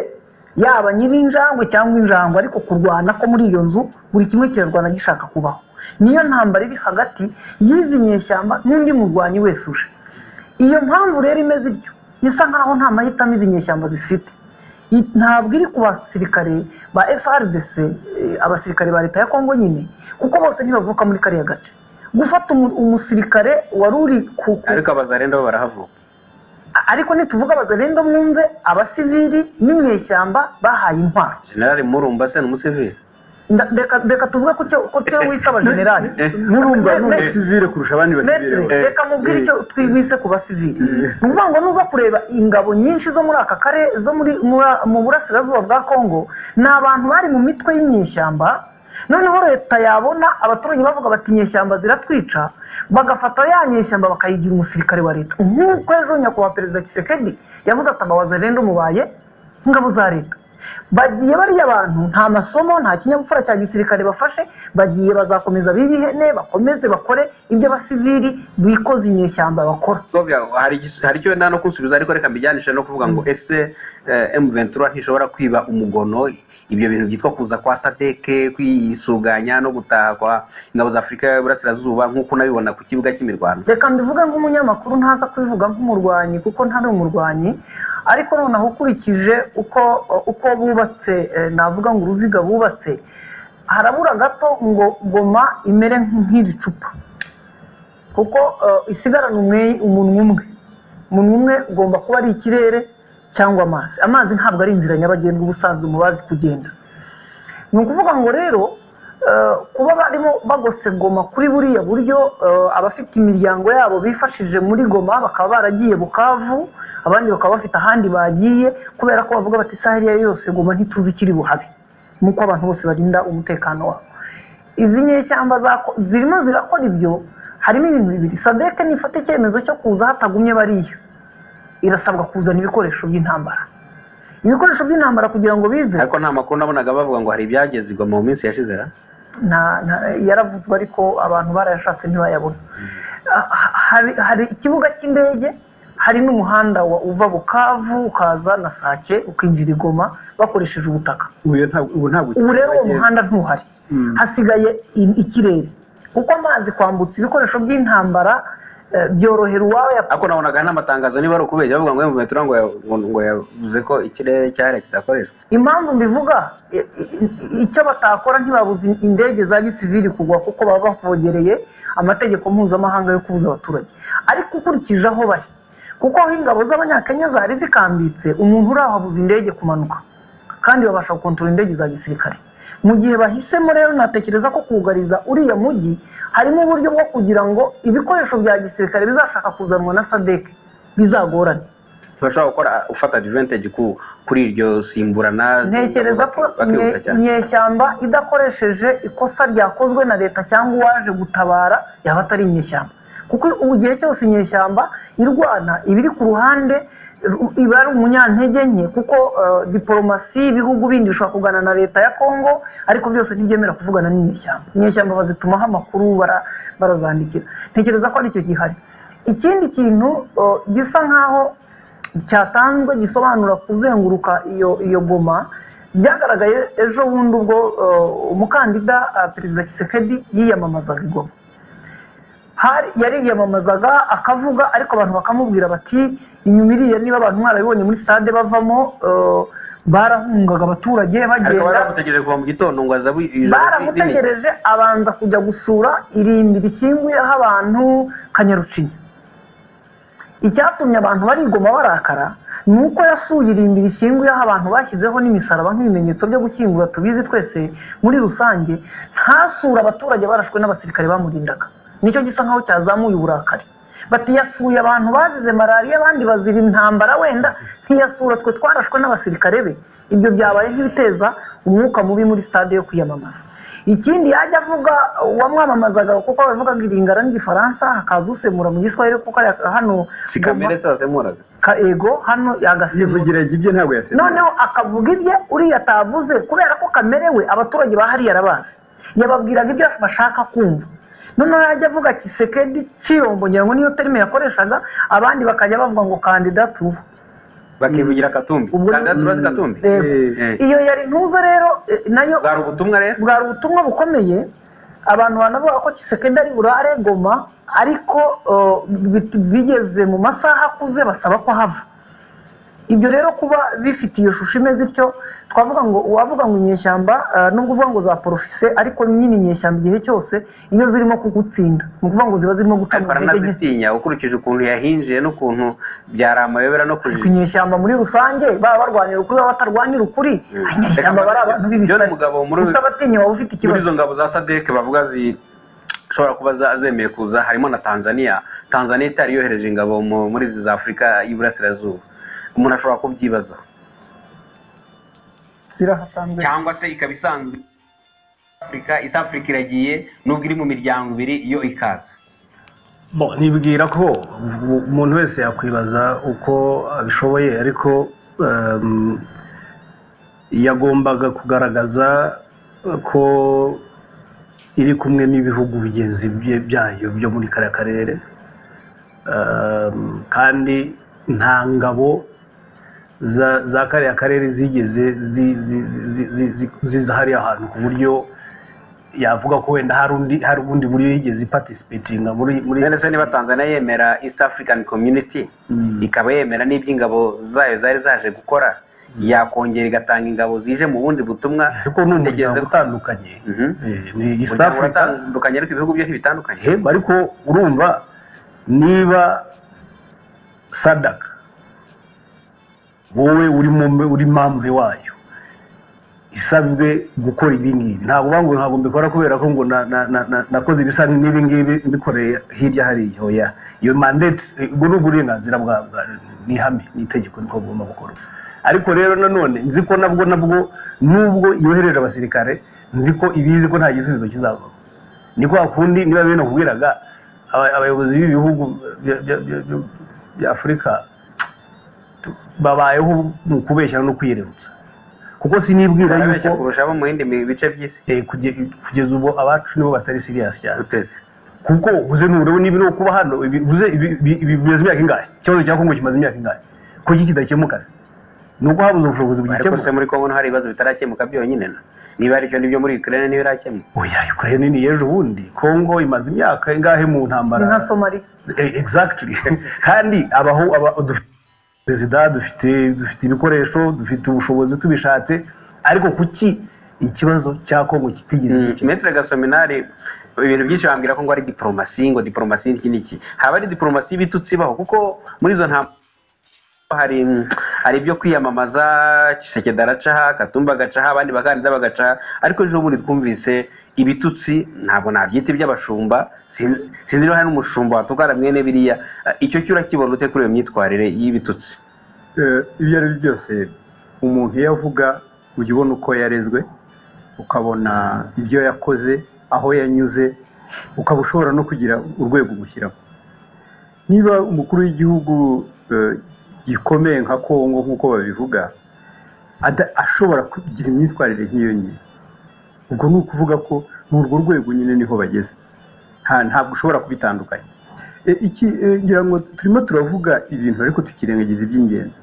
yaba nyir'injangwe cyangwa injangwe ariko kurwana ko muri iyo nzu buri kimwe kirarwana gishaka kubaho niyo ntambara iri hagati y'izi nyeshyamba n'undi murwanyi wese uje iyo mpamvu rero imeze ityo isa nkaho nta mahitamo izi nyeshyamba zifite I- ntabwo iri ku basirikare ba frdc eh, abasirikare ba leta ya kongo nyine kuko bose ntibavuka muri kariya gace gufata umu- umusirikare wari uri ku ku- ariko abazarenda bo barahavuka ariko nituvuga abazarenda mwumve abasivili n'inyeshyamba bahaye intwaro generali murumba se ni umusivili Nda- reka reka tuvuge ko cyo- ko cyo wisaba generali murumba ni Me- me- umusivire kurusha abandi basivire Metre, bose. reka mubwire icyo twibise ku basivili ni ukuvuga ngo nuza kureba ingabo nyinshi zo muri aka kare zo muri muri- mu burasirazuba bwa kongo ni abantu bari mu mitwe y'inyeshyamba noneho leta yabona abaturage bavuga bati inyeshyamba ziratwica bagafata ya nyeshyamba bakayigira umusirikare wa leta nk'uko ejo nyakubahwa perezida kisekedi yavuze ati abawaza rero umubaye nk'ingabo za leta bagiye bariya abantu nta masomo nta kinyabupfura cya gisirikare bafashe bagiye bazakomeza bibihene bakomeze bakore ibyo abasivili bikoze inyeshyamba bakora Gobya, hari igis- hari icyo wenda no kunsubiza ariko reka mbijanishe no kuvuga ngo ese eh, M23 ntishobora kwiba umugono ibyo bintu byitwa kuza kwa sadeke kwisuganya no gutaha kwa ingabo za afurika y'uburasirazuba nk'uko unabibona ku kibuga cy'imirwano reka mbivuge nk'umunyamakuru ntaza kubivuga nk'umurwanyi kuko ntari umurwanyi ariko noneho ukurikije uko uko bubatse eh, navuga ngo uruziga bubatse harabura gato ngo goma imere nk'iri cupa kuko eh, isigarana umwe- umunwa umwe umunwa umwe ugomba kuba ari ikirere cyangwa amazi amazi ntabwo ari inzira nyabagendwa ubusanzwe mu bazi kugenda ni ukuvuga ngo rero eh, kuba barimo bagose goma kuri buriya buryo eh, abafite imiryango yabo bifashije muri goma bakaba baragiye bukavu abandi bakaba bafite ahandi bagiye kubera ko bavuga bati isaha iyo ari yo yose goma ntituzi ikiri buhabe nk'uko abantu bose barinda umutekano wabo izi nyeshyamba zako- zirimo zirakora ibyo harimo ibintu bibiri sadeke nifata icyemezo cyo kuza hatagumye bariya irasabwa kuzana ibikoresho by'intambara ibikoresho by'intambara kugira ngo bize ariko nta makuru nabonaga bavuga ngo hari ibyageze igoma mu minsi yashize ra nta- nta- yaravuzwe ariko abantu barayashatse ntibayabona Ah, ha- hari- hari ikibuga cy'indege hari n'umuhanda wa- uva bukavu ukaza na sake ukinjira i goma bakoresheje ubutaka Ubu ntabwo- ubu ntabwo ubu rero uwo kiragenda. muhanda ntuhari Mm. hasigaye i- ikirere kuko amazi kwambutsa ibikoresho by'intambara eh, byorohera uwawe ariko nabonaga n'amatangazo niba ari ukubeshya bavuga ngo M23 ngo ya- ngo- ngo yavuze ko ikirere cyahariya kidakoreshwa impamvu mbivuga i- i- icyo batakora ntibabuze indege za gisivili kugwa kuko baba bavogereye amategeko mpuzamahanga yo kubuza abaturage ariko ukurikije aho bari kuko aho ingabo z'abanyakenya zari zikambitse umuntu uri aho abuza indege kumanuka kandi babasha gukontorora indege za gisirikare mu gihe bahisemo rero natekereza ko kugariza uriya mujyi harimo uburyo bwo kugira ngo ibikoresho bya gisirikare bizashaka kuzanwa na sadeke bizagorane ntibashobora gukora ufata advantage ku- kuri iryo simburana ntekereza ko bakihuta inye- cyane. inyeshyamba idakoresheje ikosa ryakozwe na leta cyangwa uwaje gutabara yaba atari inyeshyamba kuko ubu gihe cyose inyeshyamba irwana iba iri ku ruhande ru- iba ari umunyantege nke kuko eh, diporomasi ibihugu bindi bishobora kugana na leta ya kongo ariko byose ntibyemera kuvugana n'inyeshyamba inyeshyamba bazitumaho amakuru bara- barazandikira ntekereza ko aricyo gihari ikindi kintu eh, gisa nkaho cyatanzwe gisobanura kuzenguruka iyo iyo goma byagaragaye ejo bundi ubwo eh, umukandida eh, perezida kisekedi yiyamamazaga igoma hari yariyamamazaga akavuga ariko abantu bakamubwira bati inyuma iriya niba abantu mwarabibonye muri stade bavamo eh, barahungaga abaturage ariko bagenda baramutegereje kuva mu gitondo ngo aza bu- ijoro rinini. baramutegereje abanza kujya gusura irimbi rishyinguyeho abantu kanyarucinya icyatumye abantu barigoma barakara ni uko yasuye irimbi rishyinguyeho abantu bashyizeho n'imisaraba nk'ibimenyetso byo gushyingura tubizi twese muri rusange ntasure abaturage barashwe n'abasirikare bamurindaga nicyo gisa nkaho cyazamuye uburakari bati yasuye abantu bazize malariya abandi bazira intambara wenda ntiyasura twe twarashwe n'abasirikare be ibyo byabaye nk'ibiteza umwuka mubi muri stade yo kwiyamamaza ikindi yajya avuga uwamwamamazaga kuko bavugaga iringara n'igifaransa hakaza usemura mu giswahili kuko ari- hano si kamere se wasemuraga ka ego hano yagasimbuye yivugira ibye ntabwo yasetse noneho akavuga ibye uriya atavuze kubera ko kamerewe abaturage ba hariya arabazi yababwiraga ibyo bashaka kumva noneho yajya avuga ati sekedi kirombo ngira ngo niyo terime yakoreshaga abandi bakajya bavuga ngo kandidatubu bakivugira katumbi Ubwo- kandidatu urazi katumbi rero Eh. iyo yari ntuzo rero eh, nayo bwari ubutumwa rero bwari ubutumwa bukomeye abantu banavuga ko kisekedi ari burare goma ariko eh, bit- bigeze mu masaha akuze basaba ko hava ibyo rero kuba bifite iyo shusho imeze ityo twavuga ngo uwavuga ngo inyeshyamba eh, nubwo uvuga ngo za porofise ariko nyine inyeshyamba igihe cyose iyo zirimo kugutsinda ni ukuvuga ngo ziba zirimo ariko gutanga intege nke aranazitinya ukurikije ukuntu yahinjiye n'ukuntu byari amayobera no ku kujijika inyeshyamba muri rusange baba barwanira ukuri baba batarwanira ukuri Mm. inyeshyamba bari abantu John b'ibisari Mugabo muri- utabatinya waba ufite muri ikibazo izo ngabo za sadek bavuga zishobora kuba za- zemeye kuza harimo na tanzania tanzania itari yohereje ingabo mu- muri izi za afurika y'iburasirazuba umuntu ashobora kubyibaza zirahasanzwe cyangwa se ikaba isanzwe afurika isa afurika iragiye nubwo iri mu miryango ibiri yo ikaza Bo, nibwira ko u- umuntu wese yakwibaza uko abishoboye ariko em, yagombaga kugaragaza ko iri kumwe n'ibihugu bigenzi bye- byayo byo muri kariya karere Em, kandi nta ngabo za za kariya karere zigeze zi- zi- zi- zi- zi- zi- ziza hariya ahantu ku buryo yavuga ko wenda hari undi hari ubundi buryo yigeze ipatisipetinga muri muri none se niba tanzania yemera east african community Mm. ikaba yemera n'iby'ingabo zayo zari zaje gukora yakongera igatanga ingabo zije mu bundi butumwa ariko ni umuryango Igeze- utandukanye Mhm. Eh, ni east Umuryango africa uratandukanye ariko ibihugu byo ntibitandukanye Eh, ariko urumva niba sadaka wowe uri mu- uri mamure wayo isabwe gukora ibi ngibi ntabwo uvuga ngo ntabwo mbikora kubera ko ngo na- na- na- na- nakoze ibisa n'ibi ngibi mbikoreye hirya hariya oya iyo mandate eh, ubwo ni uburenganzira bwa bwa- ni ihame ni itegeko niko bugomba gukora ariko rero nanone nzi ko nabwo nabwo nubwo yohereje abasirikare nzi ko ibizi ko nta gisubizo kizavamo ni kwa kundi niba bene nakubwiraga aba- abayobozi b'ibihugu bya- bya- bya- bya- bya afurika tu- babayeho mu kubeshyana no kwiyererutsa kuko sinibwira barabeshya yuko kurusha abo mu bindi mi- bice by'isi eh, kuge- kugeza ubu abacu nibo batari siriyasi cyane uteze kuko ubuze nureba niba no kuba hano ibi- ubuze ibi- ibi- ibi bimaze imyaka ingahe ikibazo cya kongo kimaze imyaka ingahe kuki kidakemuka se ni uko habuze ubushobozi ariko se bugikemuka muri kongo nto hari ibibazo bitarakemuka byonyine na niba aribyo nibyo muri ukraine ntibirakemuka oya ukraine ni ejo bundi kongo imaze imyaka ingahe mu ntambara ni nka somaliya Eh, exactly kandi abaho aba dufite perezida dufite dufite ibikoresho dufite ubushobozi tubishatse ariko kuki ikibazo cya kongo kitigeze gikemuka metre gasominari ibintu byinshi bambwira ko ngo ari diporomasi ngo diporomasi n'iki n'iki haba ari diporomasi y'ibitutsi ibaho kuko muri izo nta hari hari ibyo kwiyamamaza Tshisekedi aracaha Katumba agacaha abandi bakandida bagacaha ariko ejo bundi twumvise ibitutsi ntabwo nabyita iby'abashumba sin- sinzi niba hari n'umushumba watukana mwene biriya Eh, icyo cyo urakibona ute kuri iyo myitwarire y'ibitutsi Eh, ibyo ari byo byose umuntu iyo avuga ujya ubona uko yarezwe ukabona ibyo yakoze aho yanyuze ukaba ushobora no kugira urwego umushyiraho niba umukuru w'igihugu eh, gikomeye nka kongo nk'uko babivuga ada- ashobora kugira imyitwarire nk'iyo nyine ubwo ni ukuvuga ko ni urwo rwego nyine niho bageze Nta- ntabwo ushobora kubitandukanya E, iki e, ngira ngo turimo turavuga ibintu ariko tukirengagiza iby'ingenzi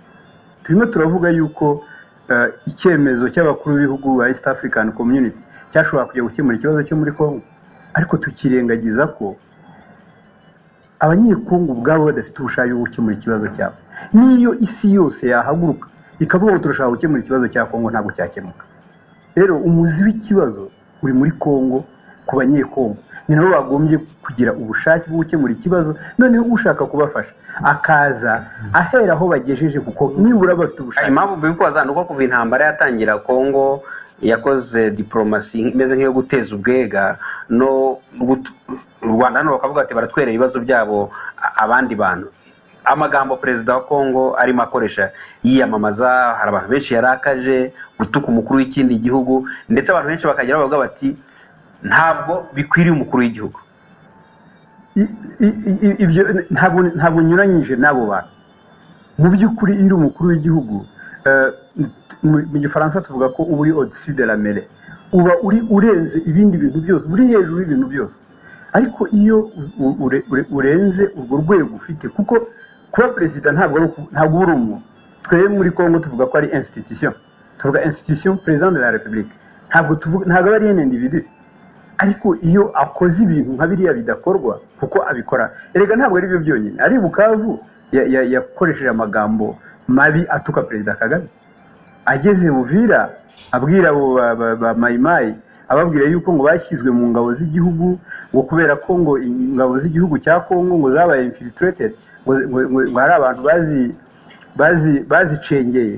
turimo turavuga yuko eh, icyemezo cy'abakuru b'ibihugu ba east african community cyashobora kujya gukemura ikibazo cyo muri congo ariko tukirengagiza ko abanyekongo ubwabo badafite ubushake bwo gukemura ikibazo cyabo n'iyo isi yose yahaguruka ikavuga ngo turashaka gukemura ikibazo cya kongo ntabwo cyakemuka rero umuzi w'ikibazo uri muri kongo ku banyekongo ni nabo bagombye kugira ubushake bwo gukemura ikibazo noneho ushaka kubafasha akaza ahera aho bagejeje kuko nibura bafite Hari ubushake impamvu mbikubaza ni uko kuva intambara yatangira kongo yakoze diporomasi imeze nk'iyo guteza ubwega no gut- u rwanda hano bakavuga bati baratwera ibibazo byabo a- abandi bantu amagambo perezida wa kongo arimo akoresha yiyamamaza hari abantu benshi yarakaje gutuka umukuru w'ikindi gihugu ndetse abantu benshi bakagera bavuga bati ntabwo bikwiriye umukuru w'igihugu I- i- i- ibyo ntabwo ntabwo unyuranyije n'abo bantu mu by'ukuri iyo uri umukuru w'igihugu eh, mu mu gifaransa tuvuga ko uba uri odisi de la mere uba uri urenze ibindi bintu byose uri hejuru y'ibintu byose ariko iyo u- ure- ure- urenze urwo rwego ufite kuko kuba perezida ntabwo ari uku- ntabwo uba uri umwe twebwe muri congo tuvuga ko ari institution tuvuga institution perezida de la repubulika ntabwo tuvuga ntabwo aba ari ene individu ariko iyo akoze ibintu nka biriya bidakorwa kuko abikora erega ntabwo ari byo byonyine ari bukavu ya- ya- yakoresheje amagambo mabi atuka perezida kagame ageze buvira abwira abo ba- ba- ba mayimayi ababwira yuko ngo bashyizwe mu ngabo z'igihugu ngo kubera ko ngo ingabo z'igihugu cya kongo ngo zabaye infiltrated ngo ngo- ngo- ngo hari abantu bazi bazi bazicengeye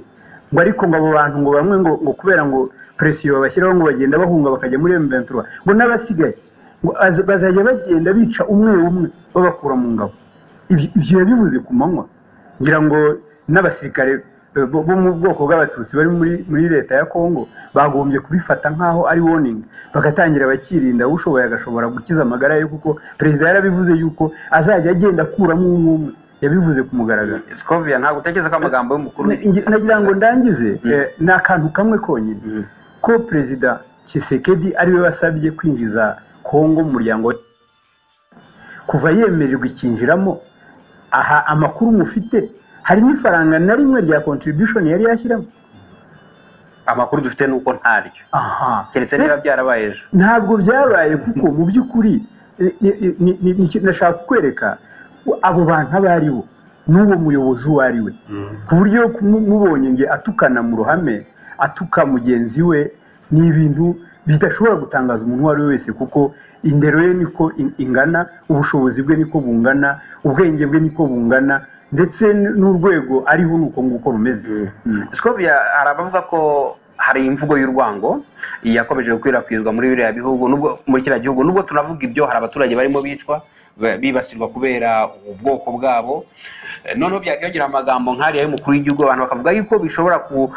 ngo ariko ngo abo bantu ngo bamwe ngo ngo kubera ngo presiyo babashyiraho ngo bagenda bahunga bakajya muri M23 ngo n'abasigaye ngo az- bazajya bagenda bica umwe umwe babakura mu ngabo Ibyo- ibyo yabivuze ku manywa ngira ngo n'abasirikare eh, bo bo mu bwoko bw'abatutsi bari muri muri leta ya Kongo bagombye kubifata nk'aho ari warning bagatangira bakirinda ushoboye agashobora gukiza amagara ye kuko perezida yarabivuze yuko azajya agenda akuramo umwe umwe yabivuze ku mugaragaro Scovia ntabwo utekereza ko amagambo y'umukuru Ngi- nagira ngo ndangize Mm. eh, ni akantu kamwe konyine Mm. ko perezida Tshisekedi ariwe wasabye kwinjiza Kongo mu muryango we kuva yemererwa ikinjiramo aha amakuru mufite hari n'ifaranga na rimwe rya contribution yari yashyiramo amakuru dufite ni uko ntaryo aha keretse niba byarabaye ejo ntabwo byabaye kuko mu by'ukuri ni- ni- ni- ni- ni- nashaka kukwereka abo bantu abo ari bo n'uwo muyobozi uwo ari we ku buryo kumu- mubonye nge atukana mu ruhame atuka mugenzi we ni ibintu bidashobora gutangaza umuntu uwo ari we wese kuko indero ye niko in- ingana ubushobozi bwe niko bungana ubwenge bwe niko bungana ndetse n- n'urwego ariho ni uko nguko rumeze Scovia hari abavuga ko hari imvugo y'urwango yakomeje gukwirakwizwa muri biriya bihugu nubwo muri kiriya gihugu nubwo tunavuga ibyo hari abaturage barimo bicwa ba- bibasirwa kubera ubwoko bwabo Eh, noneho byakiyongera amagambo nk'ariya y'umukuru w'igihugu abantu bakavuga yuko bishobora ku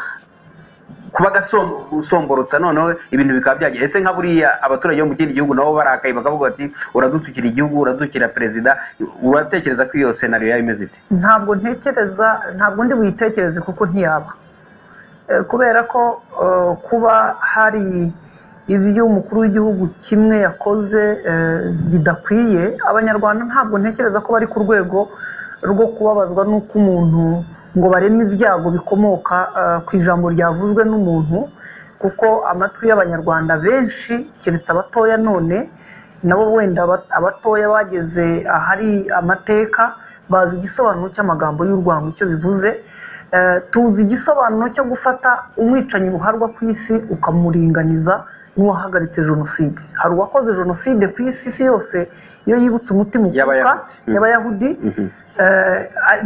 kuba agasomborotsa noneho ibintu bikaba byagira ese nka buriya abaturage bo mu kindi gihugu nabo barakaye bakavuga bati uradutsukira igihugu uradutsukira perezida uratekereza ko iyo senariyo yaba imeze ite ntabwo ntekereza ntabwo ndi buyitekereze kuko ntiyaba Eh, kubera ko eh, kuba hari ibyo umukuru w'igihugu kimwe yakoze eh, bidakwiye abanyarwanda ntabwo ntekereza ko bari ku rwego rwo kubabazwa n'uko umuntu ngo bareme ibyago bikomoka eh, ku ijambo ryavuzwe n'umuntu kuko amatwi y'abanyarwanda benshi keretse abatoya none nabo wenda aba- abatoya bageze ahari amateka bazi igisobanuro cy'amagambo y'urwango icyo bivuze Eh, tuzi igisobanuro cyo gufata umwicanyi ruharwa ku isi ukamuringaniza n'uwahagaritse jenoside hari uwakoze jenoside ku isi isi yose iyo yibutse umutima ukuka Y'Abayahudi. Mm. y'abayahudi eh,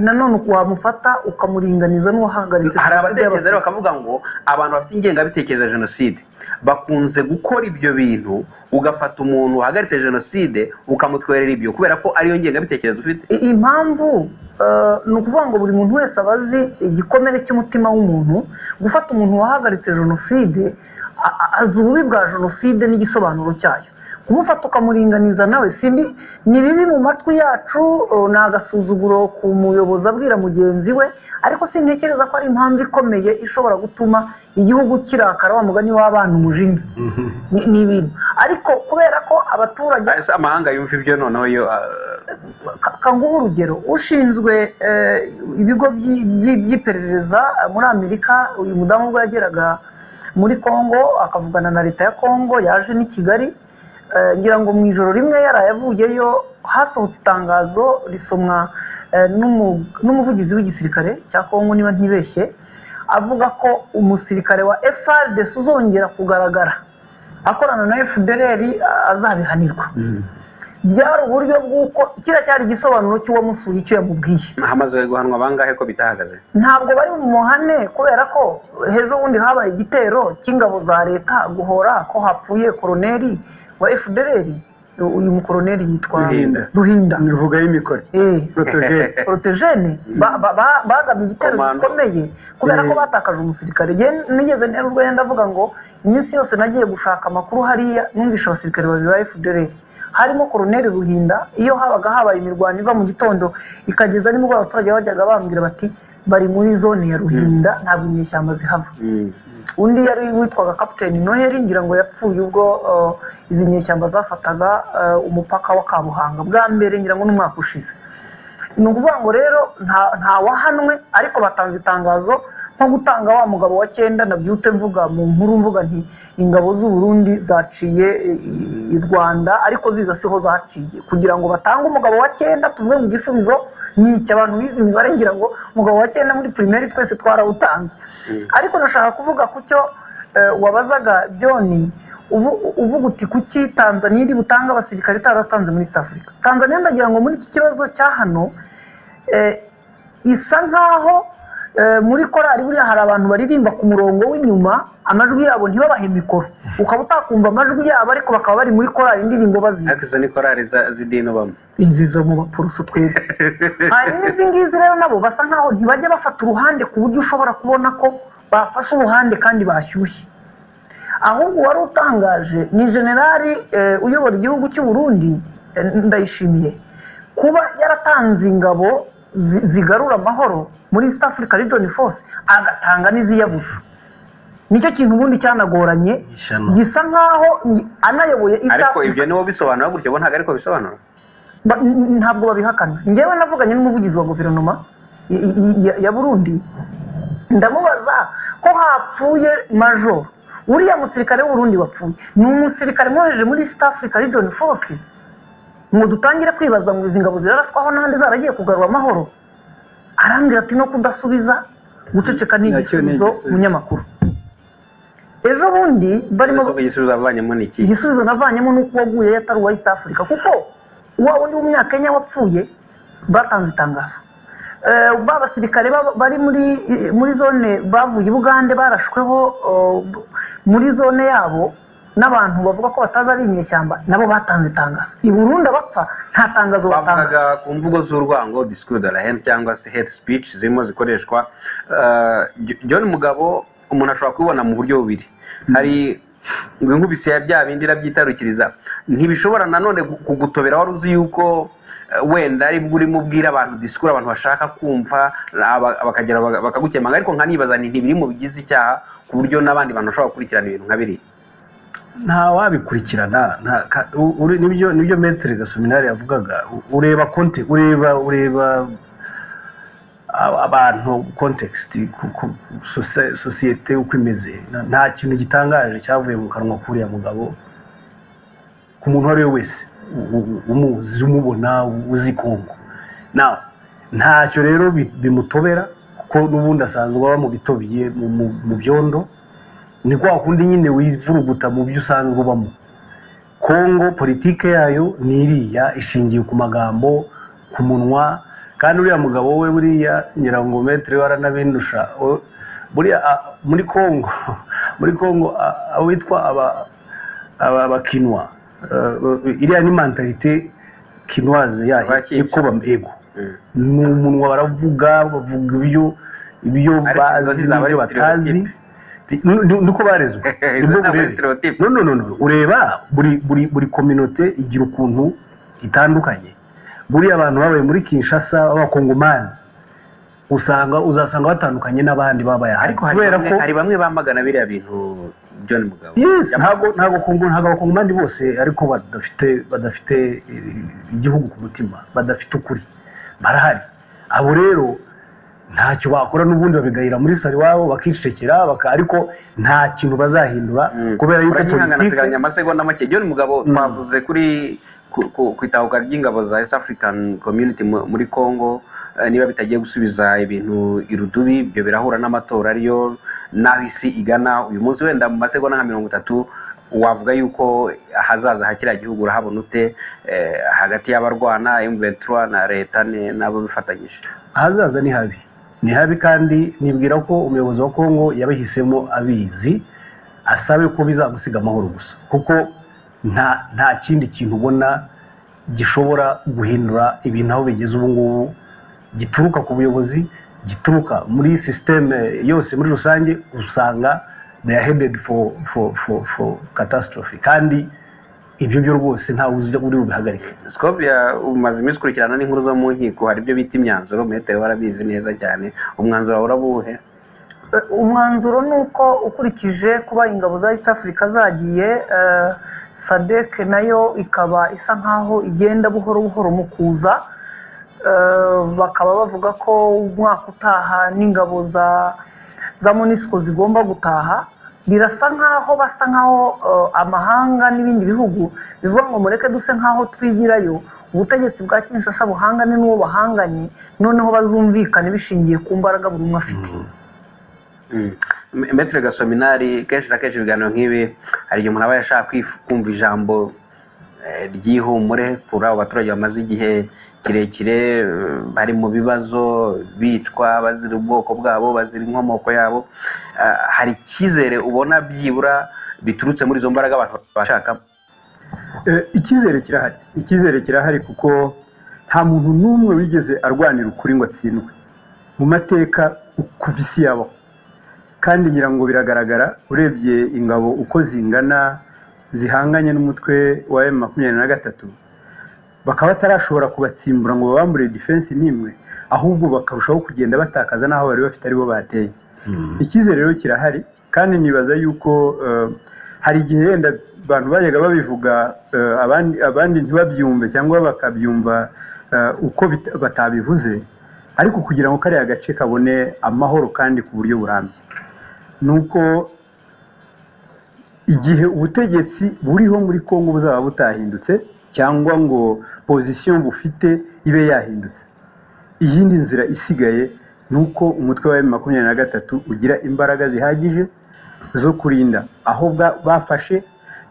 nanone wamufata ukamuringaniza n'uwahagaritse hari jenoside abatekereza rero y'abatutsi. bakavuga ngo abantu bafite ingengabitekerezo ya jenoside bakunze gukora ibyo bintu ugafata umuntu wahagaritse jenoside ukamutwerera ibyo kubera ko ariyo ngengabitekerezo ufite I- impamvu eh, ni ukuvuga ngo buri muntu wese aba azi igikomere cy'umutima w'umuntu gufata umuntu wahagaritse jenoside a- a- azi ububi bwa jenoside n'igisobanuro cyayo kumufata ukamuringaniza nawe si mbi- ni bibi mu matwi yacu eh, ni agasuzuguro ku muyobozi abwira mugenzi we ariko sintekereza ko ari impamvu ikomeye ishobora gutuma igihugu kirakara wa mugani w'abana umujinya Ni- ni ibintu ariko kubera ko abaturage Ese amahanga yumva ibyo noneho yo ah, Ka- kanguhe urugero ushinzwe eh, ibigo by'i- by'i- by'iperereza eh, muri amerika uyu mudamu ubwo yageraga muri congo akavugana na leta ya congo yaje n'i kigali eh, ngira ngo mu ijoro rimwe yaraye avuyeyo hasohotse itangazo risomwa eh, n'umu- n'umuvugizi w'igisirikare cya congo niba ntibeshye avuga ko umusirikare wa FARDC uzongera kugaragara akorana na FDLR a- azabihanirwa byari uburyo bw'uko kiriya cyari igisobanuro cy'uwamusuye icyo yamubwiye hamaze guhanwa bangahe ko bitahagaze ntabwo bari mu muhane kubera ko ejo bundi habaye igitero cy'ingabo za leta guhora ko hapfuye koroneri wa FDLR uyu mukoroneri yitwa Ruhinda. Ruhinda bivuga y'imikore Eh, protogene porotejene ba- ba- ba- bagabye ibitero Komando. bikomeye kubera ko Mm. batakaje umusirikare Njye nigeze ntera urwenya ndavuga ngo iminsi yose nagiye gushaka amakuru hariya numvisha abasirikare babiri ba fdr harimo koroneri ruhinda iyo habaga habaye imirwano iva mu gitondo ikageza nimugoroba abaturage bajyaga bambwira bati bari muri zone ya ruhinda ntabwo inyeshyamba zihava undi yari witwaga kapiteni noheli ngira ngo yapfuye ubwo eh, izi nyeshyamba zafataga eh, umupaka wa kabuhanga bwa mbere ngira ngo n'umwaka ushize ni ukuvuga ngo rero nta- ntawahanwe ariko batanze itangazo nko gutanga wa mugabo wa cyenda nabyutse mvuga mu nkuru mvuga nti ingabo z'u Burundi zaciye e, i rwanda ariko ziza siho zaciye kugira ngo batange umugabo wa cyenda tuvuge mu gisubizo ni iki abantu bize imibare ngira ngo umugabo wa cyenda muri primaire twese twarawutanze ariko nashaka kuvuga ku cyo eh, wabazaga byoni uvu- uvuga uti kuki tanzaniya iri butanga abasirikare itaratanze muri south africa tanzaniya ndagira ngo muri iki kibazo cya hano eh, isa nkaho eh, muri korari buriya hari abantu baririmba ku murongo w'inyuma amajwi yabo ntibabahe mikoro ukaba utakumva amajwi yabo ariko bakaba bari muri korari indirimbo bazizi ariko izo ni korari za- z'idini ubamo izi zo mu bapurusu twebwe hanyuma izi ngizi rero nabo basa nkaho ntibajya bafata uruhande ku buryo ushobora kubona ko bafashe uruhande kandi bashyushye ahubwo uwari utangaje ni generali eh, uyobora igihugu cy'u Burundi eh, ndayishimiye kuba yaratanze ingabo zi- zigarura amahoro muri East Africa Region Force agatanga n'iziyabuza nicyo kintu ubundi cyanagoranye Ishyano. gisa nkaho ngi- anayoboye East ariko Africa ibyo nibo bisobanura gutyo bo ntabwo ariko bisobanura Ba- n- ntabwo babihakana ngewe navuganye n'umuvugizi wa guverinoma i- i- ya- ya burundi ndamubaza ko hapfuye majoro uriya musirikare w'uburundi wapfuye ni umusirikare mwoheje muri east africa region force ngo dutangire kwibaza ngo izi ngabo ziraraswaho n'ahandi zaragiye kugarura amahoro arambwira ati no kudasubiza guceceka ni Nacyo ni igisubizo igisubizo. munyamakuru ejo bundi barimo Ese ubwo igisubizo bavanyemo ni iki igisubizo navanyemo ni uko uwaguye yari atari uwa east africa kuko wa wundi w'umunyakenya wapfuye batanze itangazo Eh, ba basirikare baba- bari muri muri zone bavuye i bugande barashweho eh, b- muri zone yabo n'abantu bavuga ko batazi ari inyeshyamba nabo batanze itangazo i burundi abapfa nta tangazo batanga bavugaga ku mvugo z'urwango discours de la haine cyangwa se hate speech zirimo zikoreshwa Eh, Jo- John Mugabo umuntu ashobora kubibona mu buryo bubiri hari ngo inkubisi ya bya bindi irabyitarukiriza ntibishobora nanone gu- kugutobera wari uzi yuko eh, wenda aribwo urimo ubwira abantu discours abantu bashaka kumva aba- bakagera baga- bakagukemanga ariko nkanibaza nti ntibiri mu bigize icyaha ku buryo n'abandi bantu bashobora gukurikirana ibintu nka biriya nta wabikurikirana nta- ka- u- uri- nibyo nibyo metere gasominari yavugaga u- ureba konte ureba ureba a- abantu kontekisiti sosiyete uko imeze Na- nta kintu gitangaje cyavuye mu kanwa k'uriya mugabo ku muntu uwo ari we wese u- u- umuzi umubona uzi kongo nawe ntacyo rero bi- bimutobera kuko n'ubundi asanzwe aba mubitobiye mu- mu- mu byondo ni kwa kundi nyine wivuruguta mu byo usanzwe ubamo kongo politike yayo ni iriya ishingiye ku magambo ku munwa kandi uriya mugabo we buriya ngira ngo metero waranabindusha O- buriya a- muri kongo muri kongo a- abo bitwa aba- aba- abakinwa Eh, iriya ni mentalite kinwaze yayo Abakinwa. niko bam- ego Mm. ni umunwa baravuga bavuga ibyo ibyo Ariko inzozi bazi zaba ari n'ibyo batazi Ni- ni- niko barezwe Izo nibwo ntabwo ari burere stereotype. no no no no ureba buri buri buri kominote igira ukuntu itandukanye buriya abantu babaye muri kinshasa b'abakongomani usanga uzasanga batandukanye n'abandi babaye aha ariko hari kubera bamwe- ko hari bamwe bamagana biriya bintu John Mugabo yes Yamagana. ntabwo ntabwo kongo ntabwo abakongomani bose ariko badafite badafite eh, igihugu ku mutima badafite ukuri barahari abo rero ntacyo bakora n'ubundi babigayira muri salo iwabo bakicecekera baka- ariko nta kintu bazahindura kubera yuko politike asigaranye amasegonda make John Mugabo twavuze kuri ku- ku ku itahuka ry'ingabo za East African Community mu- muri Congo eh, niba bitagiye gusubiza ibintu irudubi ibyo birahura n'amatora ariyo n'aho isi igana uyu munsi wenda mu masegonda nka mirongo itatu wavuga yuko ahazaza ha kiriya gihugu urahabona ute eh, hagati y'abarwana M23 na leta ne- n'abo bifatanyije ahazaza ni habi ni habi kandi nibwira ko umuyobozi wa kongo yabahisemo abizi asabe ko bizagusiga amahoro gusa kuko nta nta kindi kintu ubona gishobora guhindura ibintu aho bigeze ubu ngubu gituruka ku buyobozi gituruka muri sisiteme yose muri rusange usanga they are headed for, for, for, for catastrophe kandi ibyo byo rwose ntawe uzi uri bubihagarike Skopje umaze iminsi ukurikirana n'inkuru zo mu nkiko hari ibyo bita imyanzuro metero warabizi neza cyane umwanzuro wawe urabuhe Eh, umwanzuro ni uko ukurikije kuba ingabo za east africa zagiye eh, sadec nayo ikaba isa nkaho igenda buhoro buhoro mu kuza Eh, bakaba bavuga ko umwaka utaha n'ingabo za za monisco zigomba gutaha birasa nkaho basa nkaho eh, amahanga n'ibindi bihugu bivuga ngo mureke duse nkaho twigirayo ubutegetsi bwa kinshasa buhangane n'uwo bahanganye noneho bazumvikane bishingiye ku mbaraga buri umwe afite Mm. Me- Maître gasominari kenshi na kenshi ibiganiro nk'ibi hari igihe umuntu aba yashaka kwif- kumva ijambo eh, ry'ihumure kuri abo baturage bamaze igihe kirekire eh, bari mu bibazo bicwa bazira ubwoko bwabo bazira inkomoko yabo Ah, hari icyizere ubona byibura biturutse muri izo mbaraga abantu bashaka Eh, icyizere kirahari icyizere kirahari kuko nta muntu n'umwe wigeze arwanira ukuri ngo atsindwe mu mateka kuva isi yabaho kandi ngira ngo biragaragara urebye ingabo uko zingana zihanganye n'umutwe wa emu makumyabiri na gatatu bakaba batarashobora kubatsimbura ngo babambure defense n'imwe ahubwo bakarushaho kugenda batakaza n'aho bari bafite aribo bateye icyizere rero kirahari kandi nibaza yuko eh, hari igihe yenda abantu bajyaga babivuga eh, abandi abandi ntibabyumve cyangwa bakabyumva eh, uko bita- batabivuze ariko kugira ngo kariya gace kabone amahoro kandi ku buryo burambye ni uko igihe ubutegetsi buriho muri kongo buzaba butahindutse cyangwa ngo pozisiyo bufite ibe yahindutse iyindi nzira isigaye ni uko umutwe wa emu makumyabiri na gatatu ugira imbaraga zihagije zo kurinda aho bwa- bafashe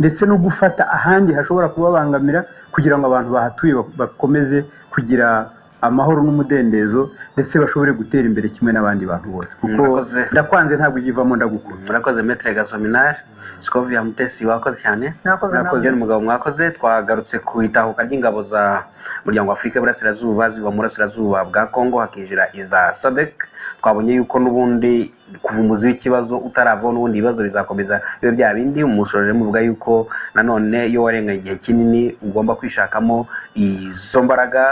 ndetse no gufata ahandi hashobora kubabangamira kugira ngo abantu bahatuye bak- bakomeze kugira amahoro n'umudendezo ndetse bashobore gutera imbere kimwe n'abandi bantu bose kuko Murakoze. ndakwanze ntabwo ugivamo ndagukunda murakoze Maître gasominari sikovia mutesi wakoze cyane mwakoze mwakoze namwe n'umugabo mwakoze twagarutse ku itahuka ry'ingabo za muryango wa afurika y'uburasirazuba ziva mu burasirazuba bwa kongo hakinjira iza sadek twabonye yuko n'ubundi kuva umuzi w'ikibazo utaravaho n'ubundi ibibazo bizakomeza bibe bya bindi umusoje muvuga yuko nanone iyo warenga igihe kinini ugomba kwishakamo izo mbaraga